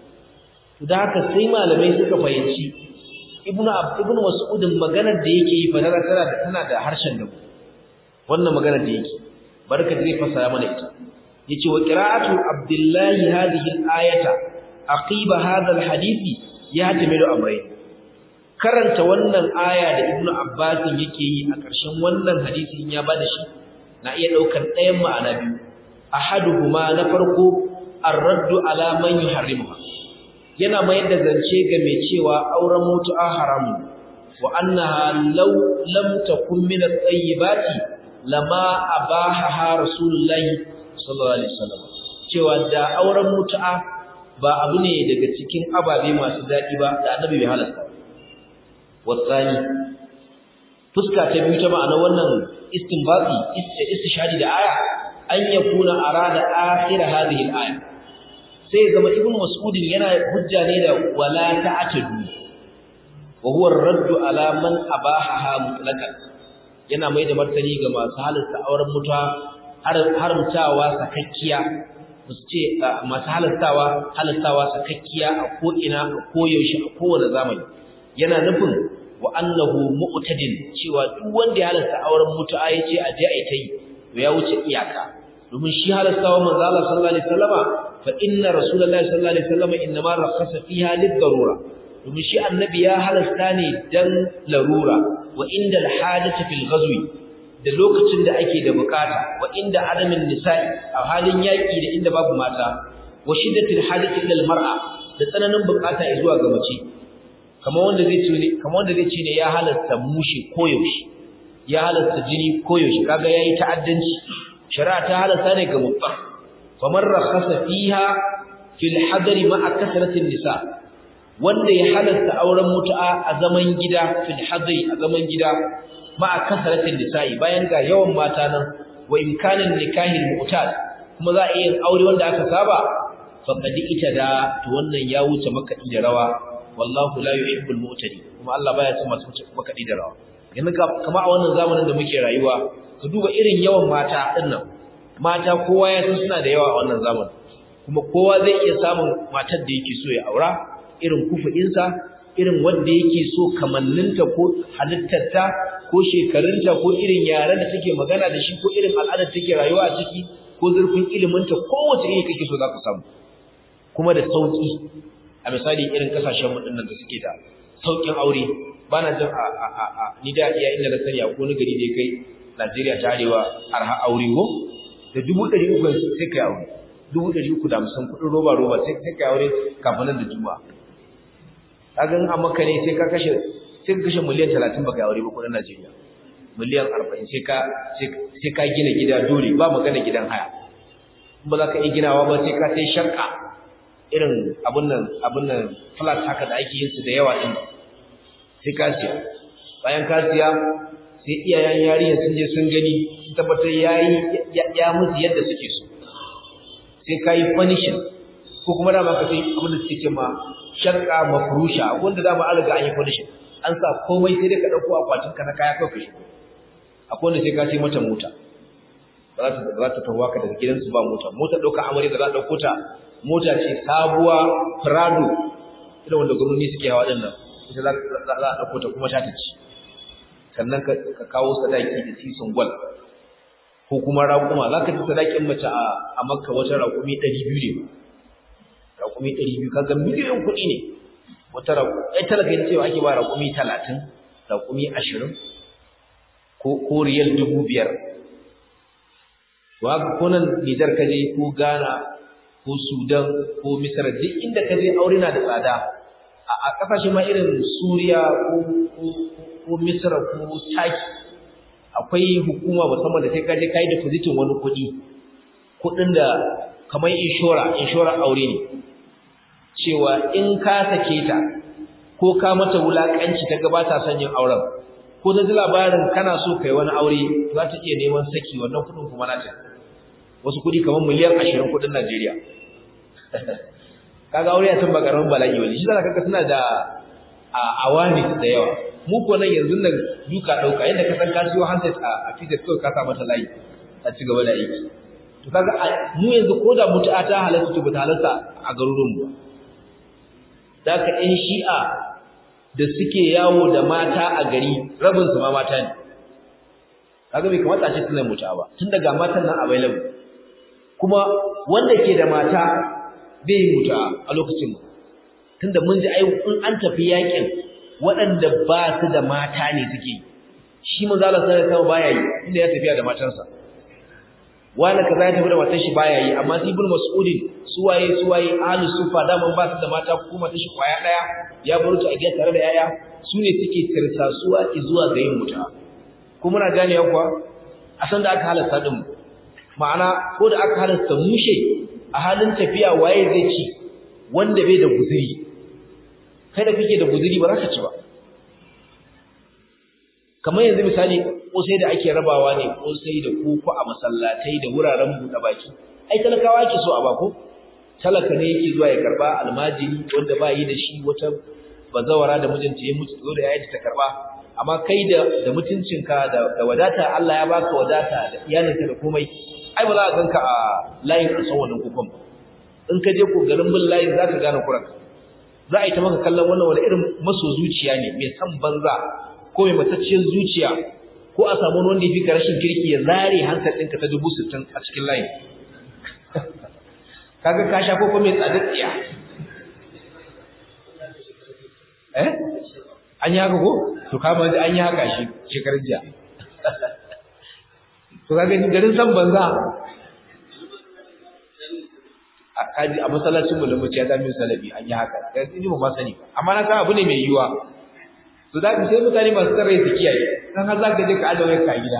da haka sai malamai suka fahimci ibnu ibnu mas'udin maganar da yake yi fa tana da tana da harshen da wannan maganar da yake barka zai fasara mana ita yace wa qira'atu abdullahi hadhihi al-ayata aqiba hadha al-hadisi ya tamilu amrai karanta wannan aya da ibnu abbas yake yi a ƙarshen wannan hadisi in ya bada shi na iya daukar ɗayan ma'ana biyu ahaduhuma na farko ar-raddu ala man yuharrimuha yana mayar da zance ga mai cewa auren mutu'a haramu wa annaha law lam takun min at-tayyibati lama abaha rasulullahi sallallahu alaihi wasallam cewa da auren mutu'a ba abu ne daga cikin ababe masu daɗi ba da annabi bai halasta wasani fuska ta biyu ta ma'ana wannan istinbati istishhadi da aya an yakuna arada akhir hadhihi al-aya sai zama ibn mas'ud yana hujja ne da wala ta'tadu wa huwa ar-radd ala man abaha mutlaqan yana mai da martani ga masu halasta auren mutuwa haramtawa sakakkiya musu ce masu halastawa halastawa sakakkiya a ko'ina a koyaushe a kowane zamani yana nufin wa annahu mu'tadin cewa duk wanda ya halasta auren mutu'a ya ce a je a yi ta yi to ya wuce iyaka domin shi halastawa manzo Allah sallallahu alaihi wasallama fa inna rasulullahi sallallahu alaihi wasallama inma rakhasa fiha lid-darura domin shi annabi ya halasta ne dan larura wa inda al-hadatu fil ghazwi da lokacin da ake da bukata wa inda adamin nisa'i a halin yaki da inda babu mata wa shiddatil hadati ila al-mar'a da tsananin bukata zuwa ga mace kamar wanda zai ce ne kamar wanda zai ce ne ya halasta mushi koyaushe ya halasta jini koyaushe kaga yayi ta'addanci shari'a ta halasta ne ga mutum faman rakhasa fiha fil hadari ma'a kasratin nisa wanda ya halasta auren mutu'a a zaman gida fil hadari a zaman gida ma'a kasratin nisa'i bayan ga yawan mata nan wa imkanin nikahil mu'tad kuma za a yi aure wanda aka saba faqad itada to wannan ya wuce makadi da rawa wallahu la yuhibbul mu'tadi kuma Allah baya son masu makadi da rawa yanzu kama a wannan zamanin da muke rayuwa ka duba irin yawan mata dinnan mata kowa ya san suna da yawa a wannan zamanin kuma kowa zai iya samun matar da yake so ya aura irin kufuɗinsa irin wanda yake so kamanninta ko halittarta ko shekarunta ko irin yaren da take magana da shi ko irin al'adar take rayuwa a ciki ko zurfin iliminta kowace iri kake so za ka samu kuma da sauki a misali irin kasashen mu dinnan da suke da saukin aure bana jin a a a, a ni da iya inda na sani a ko gari ne kai Najeriya ta arewa arha aure ko da dubu ɗari uku sai kai aure dubu ɗari uku da hamsin kuɗin roba roba sai kai aure kafin nan da juma'a kagan a maka ne sai ka kashe sai ka kashe miliyan 30 baka aure ba kudin Najeriya miliyan 40 sai ka sai ka gina gida dole ba magana gidan haya ba za ka yi ginawa ba sai ka sai shakka irin abun nan abun nan flat haka da ake yin su da yawa din sai ka siya bayan ka siya sai iyayen yarinya sun je sun gani sun tabbatar yayi ya musu yadda suke so sai ka yi punishing ko kuma dama ka sai abin da suke ce ma shakka mafrusha wanda dama an riga an yi punishing an sa komai sai dai ka dauko akwatin ka na kaya kai ka shigo akwai wanda sai ka sai mata mota za ta za ta tawa ka daga gidansu ba mota mota dauka amare da za ta dauko ta mota ce sabuwa Prado irin wanda gwamnati suke hawa din nan ita za a ɗauko ta kuma ta ci sannan ka kawo sadaki da sisin gwal ko kuma raƙuma za ka ci sadakin mace a makka wata raƙumi ɗari biyu ne raƙumi ɗari biyu kaga miliyan kuɗi ne wata raƙumi ai talaka yin cewa ake ba raƙumi talatin raƙumi ashirin ko riyal dubu biyar to haka ko nan Nijar ka je ko Ghana ko Sudan ko Misra duk inda ka je aure na da tsada a kasashe ma irin Suriya ko ko Misra ko Turkey akwai hukuma musamman da sai ka je kai depositin wani kuɗi kuɗin da kamar inshora inshora aure ne cewa in ka sake ta ko ka mata wulakanci ta gabata son yin auren ko ta ji labarin kana so kai wani aure za ta iya neman saki wannan kuɗin kuma nata wasu kuɗi kamar miliyan ashirin kuɗin Najeriya kaga aure ya san ba karamin bala'i bane shi zaka kaga suna da awani da yawa mu ko nan yanzu nan duka dauka yadda ka san ka siyo handset a fitar kawai ka sa mata layi a ci gaba da aiki to kaga mu yanzu ko da mutu'a ta halatta to bata halatta a garuruwan mu zaka ɗan shi'a da suke yawo da mata a gari rabin su ma mata ne kaga bai kamata a ce suna mutu'a ba tun daga matan nan available kuma wanda ke da mata bai yi mutu'a a lokacin mu tunda mun ji ai in an tafi yakin waɗanda ba su da mata ne suke shi manzo Allah sallallahu alaihi wasallam baya yi inda ya tafiya da matansa wani kaza ya tafi da matan shi baya yi amma ibn mas'ud suwaye suwaye ahlus sufa da man ba su da mata ko matan shi kwaya daya ya bar ta a gida tare da yaya su ne suke tirsasuwa zuwa ga yin mutu'a ko muna gane kuwa a san da aka halasta din ma'ana ko da aka halasta mushe a halin tafiya waye zai ci wanda bai da guzuri kai da kake da guzuri ba za ka ci ba kamar yanzu misali kosai da ake rabawa ne kosai da koko a masallatai da wuraren buɗe baki ai talakawa ake so a bako talaka ne yake zuwa ya karba almajiri wanda ba yi da shi wata bazawara da mijinta ya mutu zo da yayin ta karba amma kai da da mutuncinka da da wadata Allah ya baka wadata da iyalinka da komai ai ba za ka ganka a layin an san wannan kokon ba in ka je ko garin bin layin za ka gane kuranka za a yi ta maka kallon wannan wani irin maso zuciya ne mai san banza ko mai matacciyar zuciya ko a samu wanda ya fi ka rashin kirki ya zare hankal ɗinka ta dubu sittin a cikin layin kaga ka sha ko mai tsadar tsiya eh an yi haka ko to kama an yi haka shi shekarar jiya to kaga garin san banza a kaji a masallacin mu da mu ce ya zami salabi an yi haka kai ni ba ma sani amma na san abu ne mai yiwa to da sai mutane masu tsare su kiyaye dan har zaka je ka adawa ka gida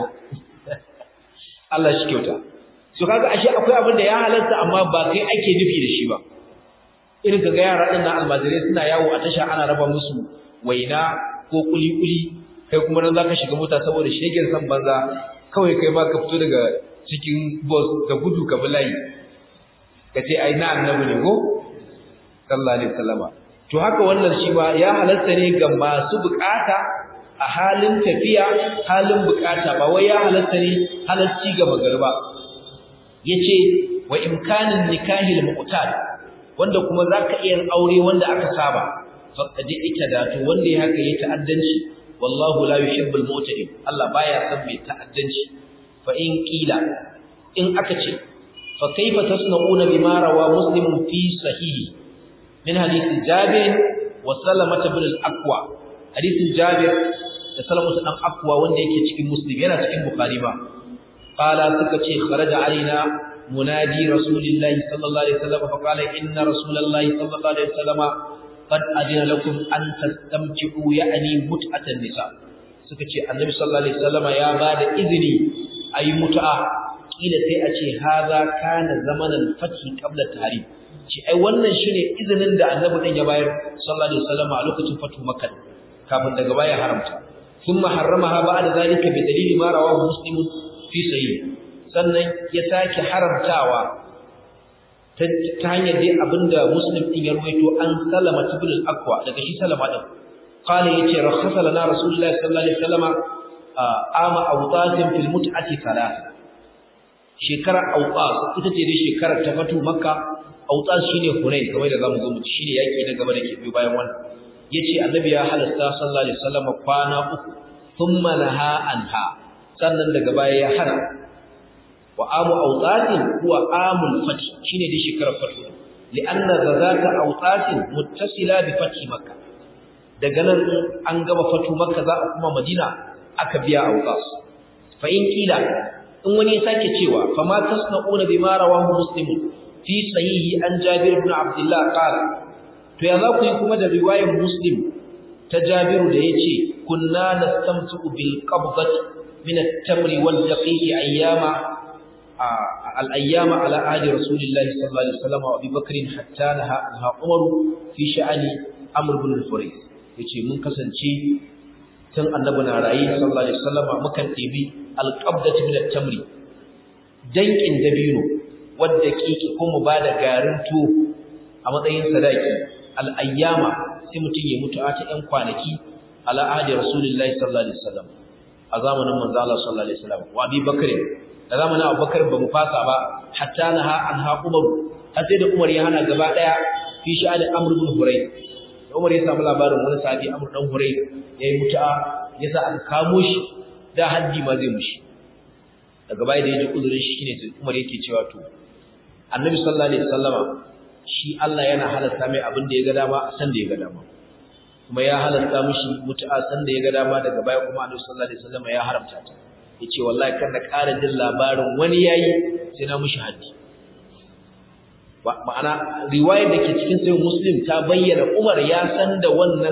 Allah shi kyauta so kaga ashe akwai abin da ya halarta amma ba kai ake nufi da shi ba irin kaga yara din nan almajirai suna yawo a tasha ana raba musu waina ko kuli kuli kai kuma nan zaka shiga mota saboda shegen san banza kawai kai ma ka fito daga cikin bus da gudu ka bi layi ka ce ai na annabi ne ko sallallahu alaihi wasallama to haka wannan shi ba ya halatta ne ga masu bukata a halin tafiya halin bukata ba wai ya halatta ne halalci ga magarba yace wa imkanin nikahil muqtad wanda kuma zaka iya aure wanda aka saba faqad da to wanda ya haka yayi ta'addanci wallahu la yuhibbul mu'tadin Allah baya son mai ta'addanci fa in qila in aka ce fa kaifa tasna'una bima rawa muslimun fi sahihi min hadisi Jabir wa Salamah ibn al-Aqwa hadisin Jabir da Salamah ibn al-Aqwa wanda yake cikin Muslim yana cikin Bukhari ba qala suka ce kharaja alaina munadi rasulillahi sallallahu alaihi wasallam fa qala inna rasulallahi sallallahu alaihi wasallam qad adina lakum an tastamti'u ya'ni mut'atan nisa suka ce annabi sallallahu alaihi wasallam ya bada izini ayi mut'a kila sai a ce haza kana zamanan fathi qabla tahrim ce ai wannan shine izinin da annabi din ya bayar sallallahu alaihi wasallam a lokacin fatu makkah kafin daga baya haramta thumma harramaha ba'da zalika bi dalili ma rawahu muslim fi sahih sannan ya sake haramtawa ta hanyar dai abinda muslim din ya ruwaito an salama ibn al-aqwa daga shi salama din qala yace rakhasa lana rasulullahi sallallahu alaihi wasallam ama awtatin fil mut'ati thalath shekara awqas ita ce dai shekarar ta fatu makka autas shine hunain kamar da zamu zo mu shine yaki na gaba da ke biyo bayan wannan yace annabi ya halasta sallallahu alaihi wasallam kwana uku thumma naha anha sannan daga baya ya hana wa amu autatin huwa amul fath shine dai shekarar fath li'anna zazaka autatin muttasila bi fath makkah daga nan an gaba fatu makka za a kuma madina aka biya autas fa in kila in wani ya sake cewa fa ma tasna'una bima rawahu muslim fi sahihi an jabir ibn abdullah qala to ya za ku yi kuma da riwayar muslim ta jabir da yace kunna nastamtu bil qabdati min at-tamr wal daqiq ayyama al ayyama ala ahdi rasulillahi sallallahu alaihi wasallam wa abi bakr hatta naha anha umar fi sha'ani amr ibn al-furayth yace mun kasance tun annabi na rayi sallallahu alaihi wasallama mukan dibi alqabdatu min at-tamri dankin dabino wadda kike ko mu bada garin to a matsayin sadaki al-ayyama sai mutun ya mutu a ta ɗan kwanaki ala ahdi rasulullahi sallallahu alaihi wasallam a zamanin manzo Allah sallallahu alaihi wasallam wa Abi Bakr da zamanin Abu Bakr ba mu fasa ba hatta naha anha Umar har sai da Umar ya hana gaba daya fi sha'ani Amr ibn Hurayth Umar ya samu labarin wani sahabi Amr dan Hurai yayi mutu'a yasa aka kamo shi da haddi ma zai mushi daga baya da yaji uzurin shi shine sai Umar yake cewa to Annabi sallallahu alaihi wasallama shi Allah yana halatta mai abin da ya ga dama a san da ya ga dama kuma ya halatta mishi mutu'a san da ya ga dama daga baya kuma Annabi sallallahu alaihi wasallama ya haramta ta yace wallahi kar na ƙara jin labarin wani yayi sai na mushi haddi ma'ana riwayar da ke cikin sayin muslim ta bayyana umar ya san da wannan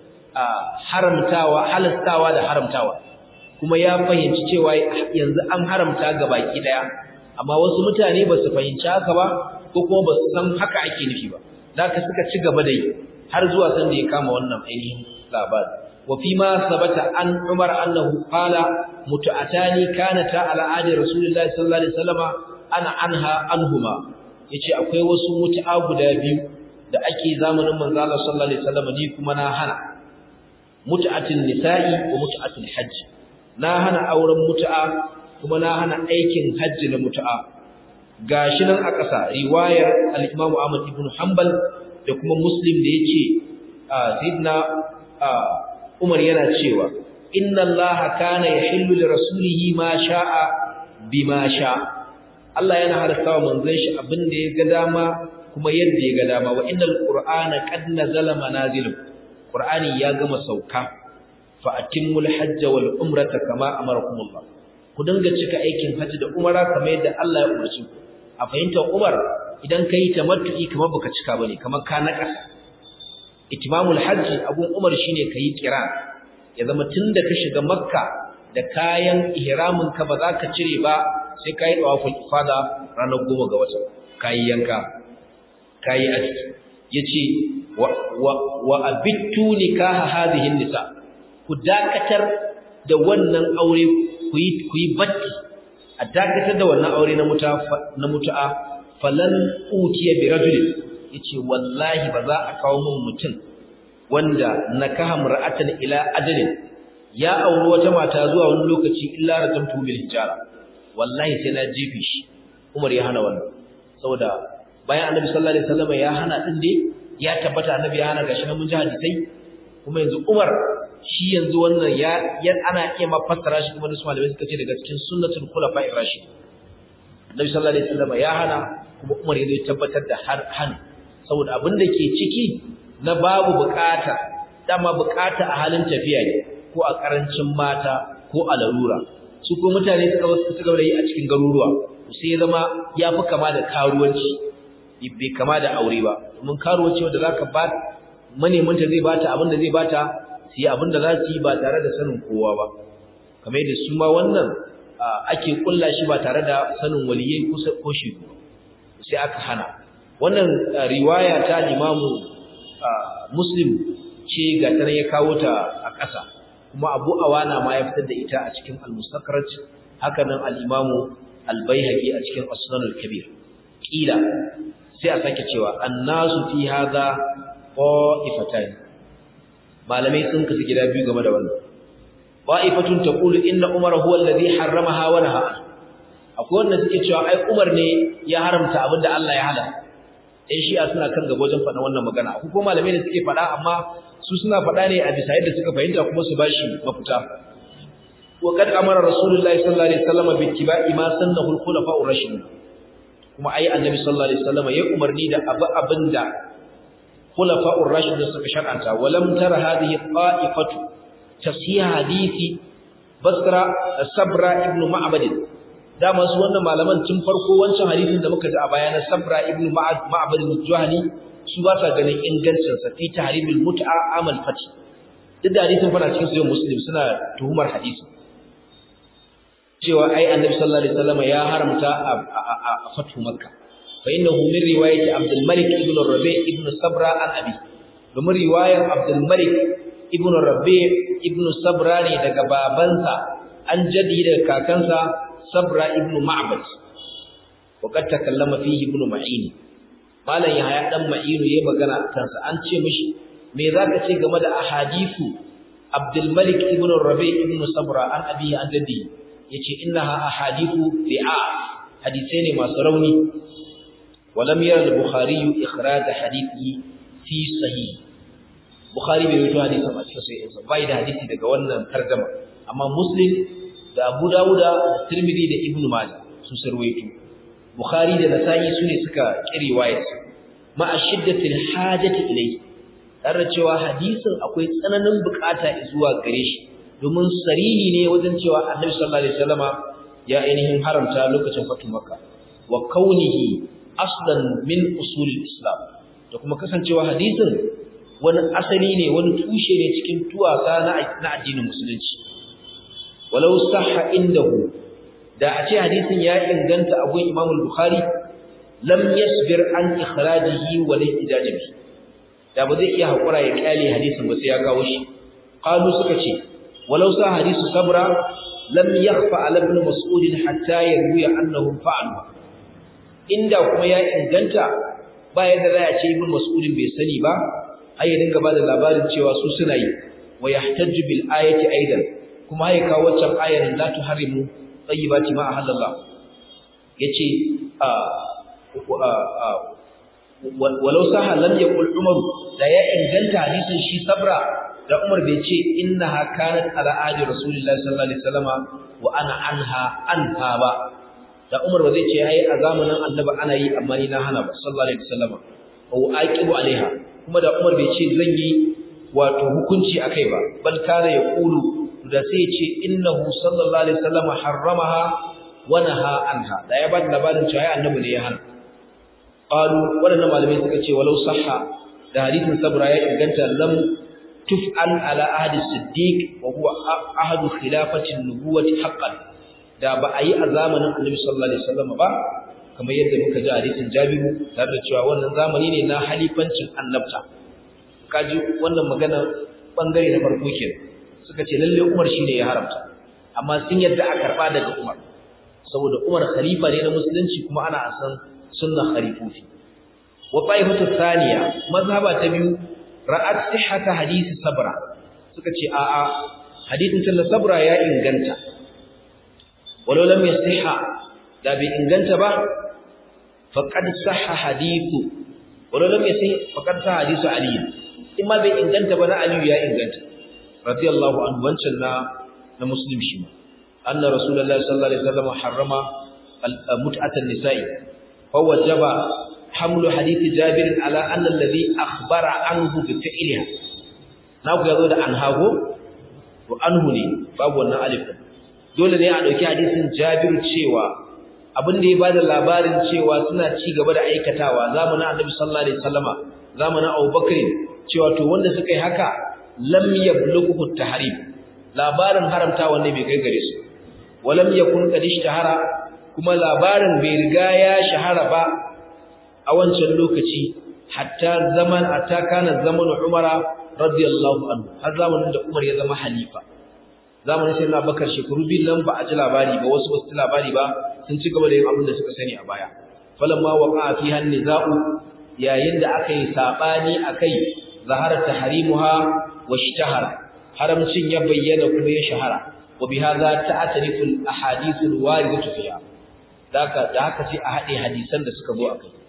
haramtawa halastawa da haramtawa kuma ya fahimci cewa yanzu an haramta ga baki daya amma wasu mutane ba su fahimci haka ba ko kuma ba su san haka ake nufi ba zaka suka ci gaba da yi har zuwa san da ya kama wannan ainihin labari wa fi ma sabata an umar annahu qala mutu'atani kanata ala adi rasulillahi sallallahu alaihi wasallama ana anha anhuma yace akwai wasu mutu'a guda biyu da ake zamanin manzo Allah sallallahu alaihi wasallam ni kuma na hana mutu'atin nisa'i wa mutu'atul hajj na hana auren mutu'a kuma na hana aikin hajji na mutu'a gashi nan a ƙasa riwayar al-Imam Ahmad ibn Hanbal da kuma Muslim da yace sayyidina Umar yana cewa inna Allah kana yahillu li rasulihi ma sha'a bima sha'a Allah yana halatta wa manzon shi abin da ya ga dama kuma yadda ya ga dama wa innal qur'ana qad nazala manazilu qur'ani ya gama sauka fa atimmul hajja wal umrata kama amarakumullah ku dinga cika aikin hajji da umara kamar yadda Allah ya umarci ku a fahimtar Umar idan kai tamattu'i kamar baka cika bane kamar ka nakasa itimamul hajji abun Umar shine kai kira ya zama tunda ka shiga makka da kayan ihramin ka ba za ka cire ba sai kai tawaful ifada ranar goma ga wata kai yanka kai aski yace wa wa, wa abittu nikaha hadhihi nisa ku dakatar da wannan aure ku yi ku yi batti a dakatar da wannan aure na muta na mutu'a falan utiya bi rajulin yace wallahi ba za a kawo min mutum wanda nakaha mar'atan ila ajalin ya auri wata mata zuwa wani lokaci illa rajamtu bil hijara wallahi sai na jefe shi Umar ya hana wannan saboda bayan Annabi sallallahu alaihi wasallam ya hana din dai ya tabbata Annabi ya hana gashi na mun ji hadisai kuma yanzu Umar shi yanzu wannan ya yan ana iya ma fassara shi kuma su malamai suka ce daga cikin sunnatul khulafa'ir rashid Annabi sallallahu alaihi wasallam ya hana kuma Umar ya zo tabbatar da har han saboda abin da ke ciki na babu bukata dama bukata a halin tafiya ne ko a karancin mata ko a larura su ko mutane suka suka yi a cikin garuruwa sai zama yafi kama da karuwanci bai kama da aure ba domin karuwanci wanda zaka ba manemanta zai bata abin da zai bata su yi abin da za su yi ba tare da sanin kowa ba kamar yadda su ma wannan ake kulla shi ba tare da sanin waliyai ko shi sai aka hana wannan riwaya ta limamu muslim ce ga tana ya kawo ta a ƙasa kuma abu awana ma ya fitar da ita a cikin al-mustaqrat haka nan al-imamu al-baihaqi a cikin as-sunan al-kabir kila sai a sake cewa annasu fi hadha qa'ifatan malamai sun kasu gida biyu game da wannan qa'ifatun taqulu inna umar huwa alladhi harramaha wa naha akwai wanda suke cewa ai umar ne ya haramta abinda Allah ya halal ɗan shi'a suna kan gaba wajen faɗa wannan magana ko kuma malamai da suke faɗa amma su suna faɗa ne a bisa yadda suka fahimta kuma su bashi mafita wa kad amara rasulullahi sallallahu alaihi wasallam bi ittiba'i ma sannahu al-khulafa'ur rashidun kuma ai annabi sallallahu alaihi wasallam ya umarni da abu abinda khulafa'ur rashidun suka shar'anta walam tara hadhihi qa'ifatu tafsir hadisi basra sabra ibnu ma'bad dama su wannan malaman tun farko wancan hadisin da muka ji a baya na sabra ibnu ma'bad al-juhani su ba sa ganin ingancin sa fi tahrimil mut'a amal fati duk da hadisin fara cikin sahih muslim suna tuhumar hadisi cewa ai annabi sallallahu alaihi wasallam ya haramta a fatu makka fa innahu min riwayati abdul malik ibn rabi ibn sabra an abi domin riwayar abdul malik ibn rabi ibn sabra ne daga babansa an jadi daga kakansa sabra ibn ma'bad wa kad takallama fihi ibn ma'in malan yahya dan ma'inu yayi magana kansa an ce mishi me zaka ce game da ahadithu abdul malik ibn rabi ibn sabra an abi an jadi yace innaha ahadithu bi'a hadisi ne masu rauni walam yara al-bukhari ikhraj hadithi fi sahih bukhari bai rawaito hadisin a cikin sahih bai da hadisi daga wannan tarjuma amma muslim da abu dauda da tirmidhi da ibnu majah su sarwaito bukhari da nasa'i sune suka kiri wayar ma ashiddati al-hajati ilayhi tare cewa hadisin akwai tsananin bukata zuwa gare shi domin sarihi ne wajen cewa annabi sallallahu alaihi wasallama ya ainihin haramta lokacin fatu makka wa kaunihi aslan min usul islam da kuma kasancewa hadisin wani asali ne wani tushe ne cikin tuwasa na na addinin musulunci walau sahha indahu da a ce hadisin ya inganta a gun Imam al-Bukhari lam yasbir an ikhrajihi wa al-ihtijaj bi da ba zai iya hakura ya kyale hadisin ba sai ya kawo shi qalu suka ce ولو صح حديث صبرا لم يخفى على ابن مسعود حتى يروي انهم فعلوا inda kuma ya inganta ba yadda za a ce ibn mas'ud bai sani ba ai ya dinga bada labarin cewa su suna yi wa yahtaju bil ayati aidan kuma ai kawo waccan ayar la tuharimu tayyibati ma ahallallah yace a walau saha lam yaqul umar da ya inganta hadisin shi sabra da Umar bai ce innaha kanat ala ahdi Rasulullahi sallallahu alaihi wasallama wa ana anha anha ba da Umar ba zai ce ai a zamanin Annabi ana yi amma ni na hana ba sallallahu alaihi wasallama wa aqibu alaiha kuma da Umar bai ce zan yi wato hukunci akai ba bal kana yaqulu da sai ce innahu sallallahu alaihi wasallama harramaha wa naha anha da ya bada labarin cewa ai Annabi ne ya hana qalu wadannan malamai suka ce walau sahha da hadisin sabra ya inganta lam tuf'al ala ahdi siddiq wa huwa ahadu khilafati an-nubuwati haqqan da ba a yi a zamanin annabi sallallahu alaihi wasallam ba kamar yadda muka ji hadisin jabiru tare da cewa wannan zamani ne na halifancin annabta kaji wannan magana bangare na farko kenan suka ce lalle Umar shine ya haramta amma sun yadda a karba daga Umar saboda Umar khalifa ne na musulunci kuma ana san sunna khalifofi wa ta'ifatu thaniya mazhaba ta biyu ra'at sihhata hadisi sabra suka ce a'a hadisin talla sabra ya inganta walau lam yasihha da bai inganta ba faqad sahha hadithu walau lam yasih faqad sahha hadithu ali imma bai inganta ba na ali ya inganta radiyallahu anhu wancan na na muslim shi anna rasulullahi sallallahu alaihi wasallam harrama mut'atan nisa'i fa wajaba حمل حديث جابر على أن الذي أخبر عنه بفعلها ناku yazo da anhago to anhu ne babu wannan alif dole ne a dauki hadisin Jabir cewa abin da ya bada labarin cewa suna ci gaba da aikatawa zamanin Annabi sallallahu alaihi wasallama zamanin Abu Bakr cewa to wanda suka yi haka lam yablughu tahrim labarin haramta wanda bai kai gare su walam yakun qad ishtahara kuma labarin bai riga ya shahara ba a wancan lokaci hatta zaman hatta kana zamanin Umar radiyallahu anhu har zamanin da Umar ya zama halifa zamanin sai Abubakar shekaru biyu nan ba a ji labari ba wasu wasu labari ba sun ci gaba da yin abin da suka sani a baya falamma waqa fi hanniza'u yayin da aka yi sabani akai zahara tahrimuha wa ishtahara haramcin ya bayyana kuma ya shahara wa bihadha ta'tarifu al-ahadith al-waridatu fiha daka da haka sai a hade hadisan da suka zo akai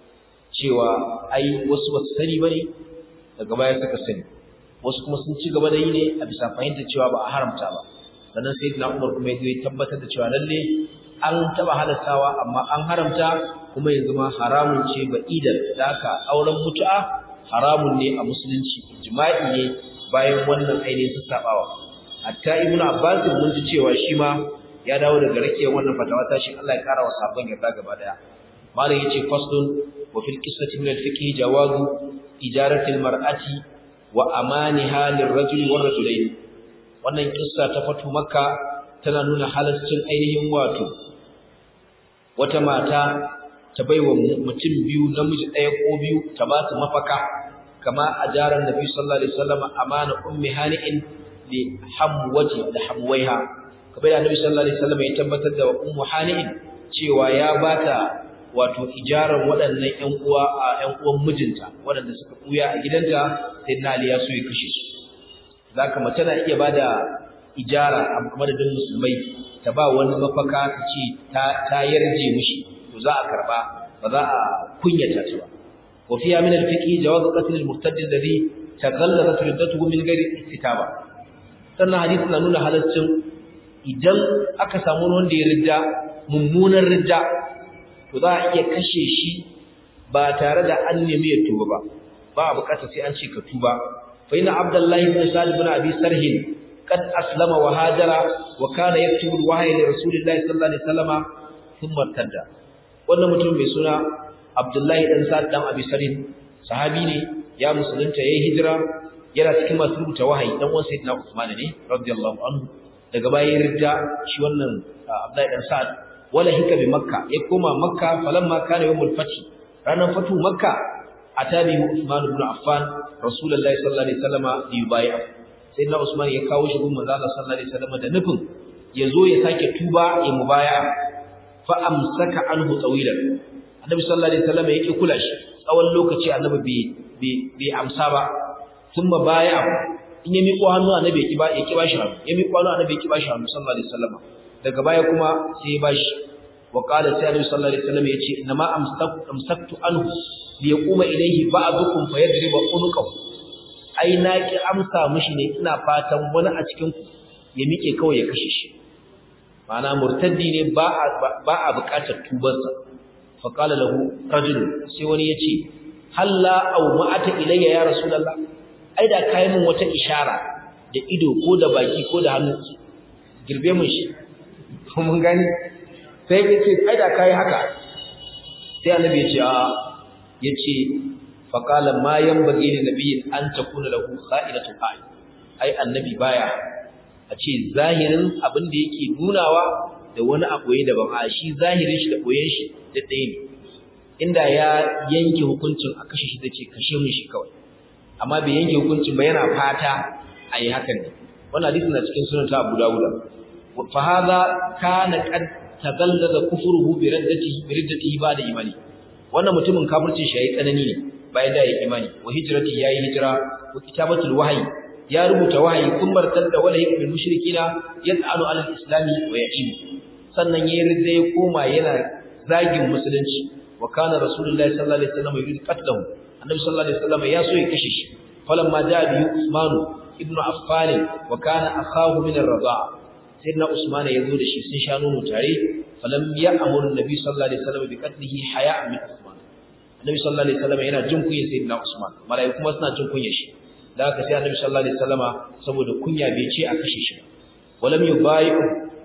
cewa ai wasu wasu sani bane daga baya suka sani wasu kuma sun ci gaba da yi ne a bisa fahimtar cewa ba a haramta ba sannan sai na Umar kuma ya tabbatar da cewa lalle an taba halastawa amma an haramta kuma yanzu ma haramun ce ba idan da haka auren mutu'a haramun ne a musulunci jima'i ne bayan wannan ainihin sassabawa hatta ibnu abbas mun ji cewa shi ma ya dawo daga rakiyar wannan fatawa ta shi Allah ya kara wa sabon yarda gaba daya malam yace faslun wa fil qissati min al-fiqh jawazu ijarati al-mar'ati wa amaniha lirrajuli war rajulayn wannan kissa ta fatu makka tana nuna halaccin ainihin wato wata mata ta baiwa mutum biyu namiji ɗaya ko biyu ta ba su mafaka kama ajaran nabi sallallahu alaihi wasallam amana ummi hani'in li hamwati da hamwaiha kamar da nabi sallallahu alaihi wasallam ya tabbatar da ummu hani'in cewa ya bata wato ijaran waɗannan ƴan uwa a ƴan uwan mijinta waɗanda suka buya a gidanta sai na Ali ya so ya kashe su zaka mace na iya bada ijara a madadin musulmai ta ba wani mafaka ta ce ta ta yarje mishi to za a karba ba za a kunyata ta ba wa fiya min al-fiqh jawaz qatl al-murtad alladhi taghallabat riddatuhu min ghairi istitaba sannan hadisi na nuna halaccin idan aka samu wanda ya ridda mummunan ridda to za a iya kashe shi ba tare da an nemi ya tuba ba ba a bukata sai an ce ka tuba fa inna abdullahi ibn salih ibn abi sarhin قد أسلم وهاجر وكان يكتب الوحي لرسول الله صلى الله عليه وسلم ثم ارتد wannan mutum mai suna Abdullahi dan Sa'd dan Abi Sarin sahabi ne ya musulunta yayin hijira yana cikin masu rubuta wahayi dan uwan Sayyidina Uthman ne radiyallahu anhu daga bayan ridda shi wannan Abdullahi dan Sa'd wala hika bi Makka ya koma Makka falamma kana yawmul fath ranar fatu Makka atabi Uthman ibn Affan Rasulullahi sallallahu alaihi wasallam yubayya sai na Usman ya kawo shi gun manzo Allah sallallahu alaihi wasallam da nufin yazo ya sake tuba ya mubaya fa amsaka anhu tawilan annabi sallallahu alaihi wasallam yake kula shi tsawon lokaci annabi bai bai amsa ba thumma baya in ya miƙo hannu annabi ya kiba ya kiba shi hannu ya miƙo hannu annabi ya kiba shi hannu sallallahu alaihi wasallam daga baya kuma sai ya bashi wa qala sai annabi sallallahu alaihi wasallam yace inna ma amsaktu amsaktu anhu liyaquma ilayhi ba'dukum fayadriba unuqahu ai na ki amsa mishi ne ina fatan wani a cikin ku ya mike kawai ya kashe shi ma'ana murtaddi ne ba a ba a buƙatar tubarsa fa qala lahu rajul sai wani yace halla aw ma'ata ilayya ya rasulullah ai da kai mun wata ishara da ido ko da baki ko da hannu girbe mun shi mun gani sai yace ai da kai haka sai annabi ya ce a yace faƙala ma yan bage ne nabiyin an ta kuna lahu kha'ilatu ayi ai annabi baya a ce zahirin abin da yake nunawa da wani aboye daban a shi zahirin shi da boyen shi da ɗaya ne inda ya yanke hukuncin a kashe shi da ce kashe mun shi kawai amma bai yanke hukuncin ba yana fata a yi hakan ne wannan hadisi na cikin sunan ta Abu Dawud fa hadha kana qad tagallaza kufruhu bi raddatihi bi raddatihi ba da imani wannan mutumin kafircin shi yayi tsanani ne bayan da ya imani wa hijrati yayi hijira wa kitabatul wahyi ya rubuta wahayi kun martar da wala yakul mushrikina yas'alu ala al-islami wa ya'im sannan yayin ridda ya koma yana zagin musulunci wa kana rasulullahi sallallahu alaihi wasallam yurid qatlahu annabi sallallahu alaihi wasallam ya so ya kashe shi falamma jaa bi usman ibn affan wa kana akhahu min ar-rida'a sayyidina usman ya zo da shi sun sha nono tare falam ya'muru an-nabi sallallahu alaihi wasallam bi qatlihi haya'an min usman annabi sallallahu alaihi wasallam yana jin kunya sayyidina usman malaiku kuma suna jin kunya shi da haka sai annabi sallallahu alaihi wasallama saboda kunya bai ce a kashe shi walam yubayi'u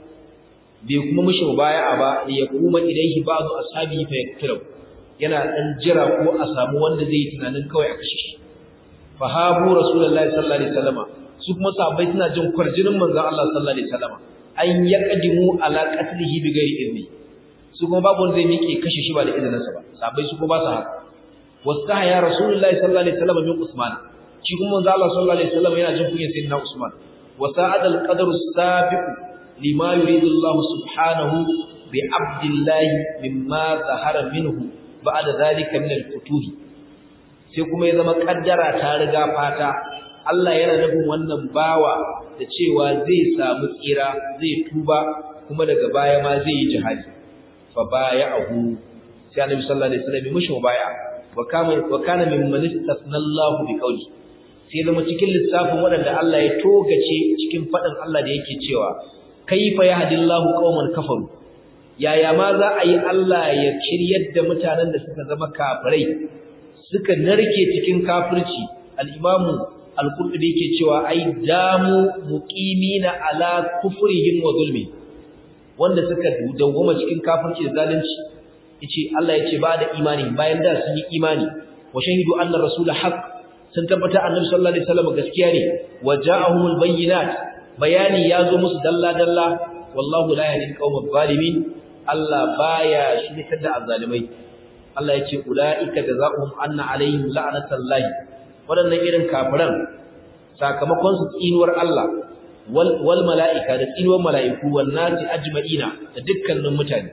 bai kuma mishi mubaya'a ba ya kuma ilaihi ba'du ashabi fa yaktubu yana dan jira ko a samu wanda zai yi tunanin kawai a kashe shi fa habu rasulullahi sallallahu alaihi wasallama su kuma sahabbai suna jin kwarjinin manzon Allah sallallahu alaihi wasallama an yaqdimu ala qatlihi bi ghairi izni su kuma babu wanda zai miƙe kashe shi ba da izininsa ba sahabbai su kuma ba su haka wasta ya rasulullahi sallallahu alaihi wasallam min usman shi kuma manzo Allah sallallahu alaihi wasallam yana jin kunyar sayyidina usman wa sa'ada al-qadru as-sabiq lima yuridu Allah subhanahu bi abdillahi mimma zahara minhu ba'da zalika min al-futuh sai kuma ya zama kaddara ta riga fata Allah yana nufin wannan bawa da cewa zai samu tsira zai tuba kuma daga baya ma zai yi jihadi fa baya'ahu sai Annabi sallallahu alaihi wasallam mishi mubaya wa kana wa kana mimman istasna Allahu bi qawli sai zama cikin lissafin waɗanda Allah ya togace cikin faɗin Allah da yake cewa kaifa yahdillahu qauman kafaru yaya ma za a yi Allah ya kiryar da mutanen da suka zama kafirai suka narke cikin kafirci al-imamu al-qurtubi yake cewa ai damu muqimina ala kufrihim wa zulmi wanda suka dawwama cikin kafirci da zalunci yace Allah yace ba da imani bayan da sun yi imani wa shahidu anna rasul haqq sun tabbata annabi sallallahu alaihi wasallam gaskiya ne wa ja'ahumul bayyinat bayani yazo musu dalla dalla wallahu la yahdi al-qawma zalimin Allah baya shirkar da azzalimai Allah yace ulaika jazaohum anna alaihim la'natullahi wadannan irin kafiran sakamakon su tsinuwar Allah wal wal mala'ika da tsinuwar mala'iku wan nasi ajma'ina da dukkanin mutane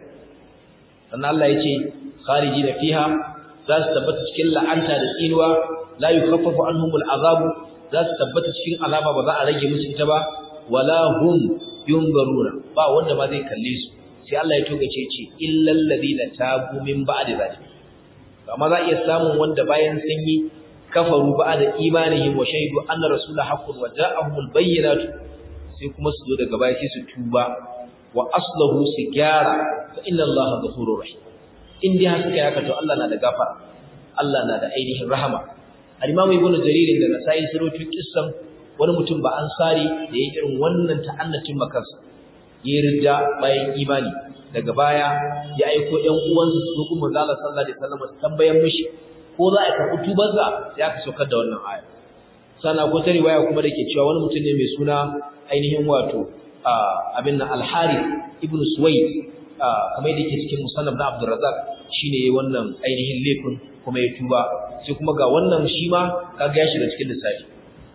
sannan Allah yace kharijina fiha za su tabbata cikin la'anta da tsinuwa la yukaffafu anhumul azabu za su tabbata cikin azaba ba za a rage musu ita ba wala hum yunzaruna ba wanda ma zai kalle su sai Allah ya togace ce illal ladina tabu min ba'di zalik amma za iya samun wanda bayan sun yi kafaru ba'da imanihim wa shahidu anna rasulullahi haqqun wa ja'ahumul bayyinatu sai kuma su zo daga baya sai su tuba wa aslahu su gyara fa inna allaha ghafurur rahim in dai haka ya to Allah na da gafara Allah na da ainihin rahama al-imam ibnu jarir da nasai surutu kissan wani mutum ba ansari da ya irin wannan ta'annatin makansa ya rida bayan imani daga baya ya aiko ɗan uwansa su zo kuma zalla sallallahu alaihi wasallam su tambayan mishi ko za a karɓi tubarsa sai aka saukar da wannan aya sana ko ta riwaya kuma dake cewa wani mutum ne mai suna ainihin wato abin nan al-harith ibn suwayd kamar yadda yake cikin musannaf na abdurrazzaq shine yayin wannan ainihin laifin kuma ya tuba sai kuma ga wannan shi ma kaga ya shiga cikin lissafi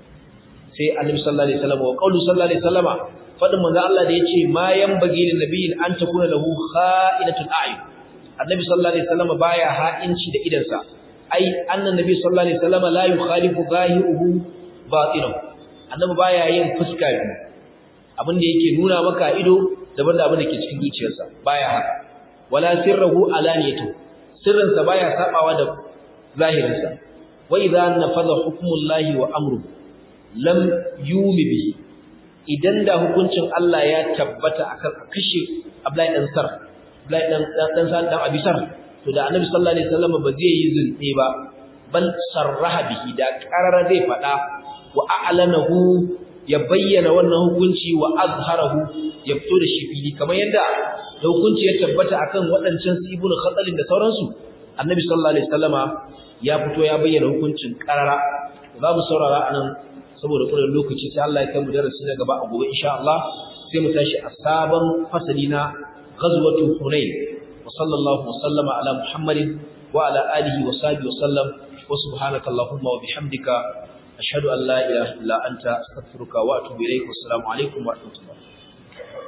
sai annabi sallallahu alaihi wasallam wa qawlu sallallahu alaihi wasallama fadin manzo Allah da yace ma yanbaghi lin nabiyyin an takuna lahu kha'inatul a'yun annabi sallallahu alaihi wasallama baya ha'inci da idansa ai annan nabi sallallahu alaihi wasallama la yukhalifu zahiruhu batinahu annabi baya yin fuska biyu abin da yake nuna maka ido daban da abin da ke cikin zuciyarsa baya haka wala sirruhu alaniyatu sirrinsa baya sabawa da zahirinsa wa idza nafadha hukmullahi wa amruhu lam yumi bihi idan da hukuncin Allah ya tabbata akan kashe Abdullahi dan Sar Abdullahi dan dan Sar dan Abisar to da Annabi sallallahu alaihi wasallam ba zai yi zunde ba bal sarraha bihi da qarara zai fada wa a'lanahu ya bayyana wannan hukunci wa azharahu ya fito da shi fili kamar yadda da hukunci ya tabbata akan waɗancan su ibnu khatalin da sauransu Annabi sallallahu alaihi wasallama ya fito ya bayyana hukuncin qarara za mu saurara anan saboda kullun lokaci sai Allah ya kai mu darasi na gaba a gobe insha Allah sai mu tashi a sabon fasali na ghazwatu hunain wa sallallahu wa sallama ala muhammadin wa ala alihi wa sahbihi wa sallam wa subhanaka allahumma wa bihamdika ashhadu an la ilaha illa anta astaghfiruka wa atubu ilaik wa assalamu alaikum wa rahmatullahi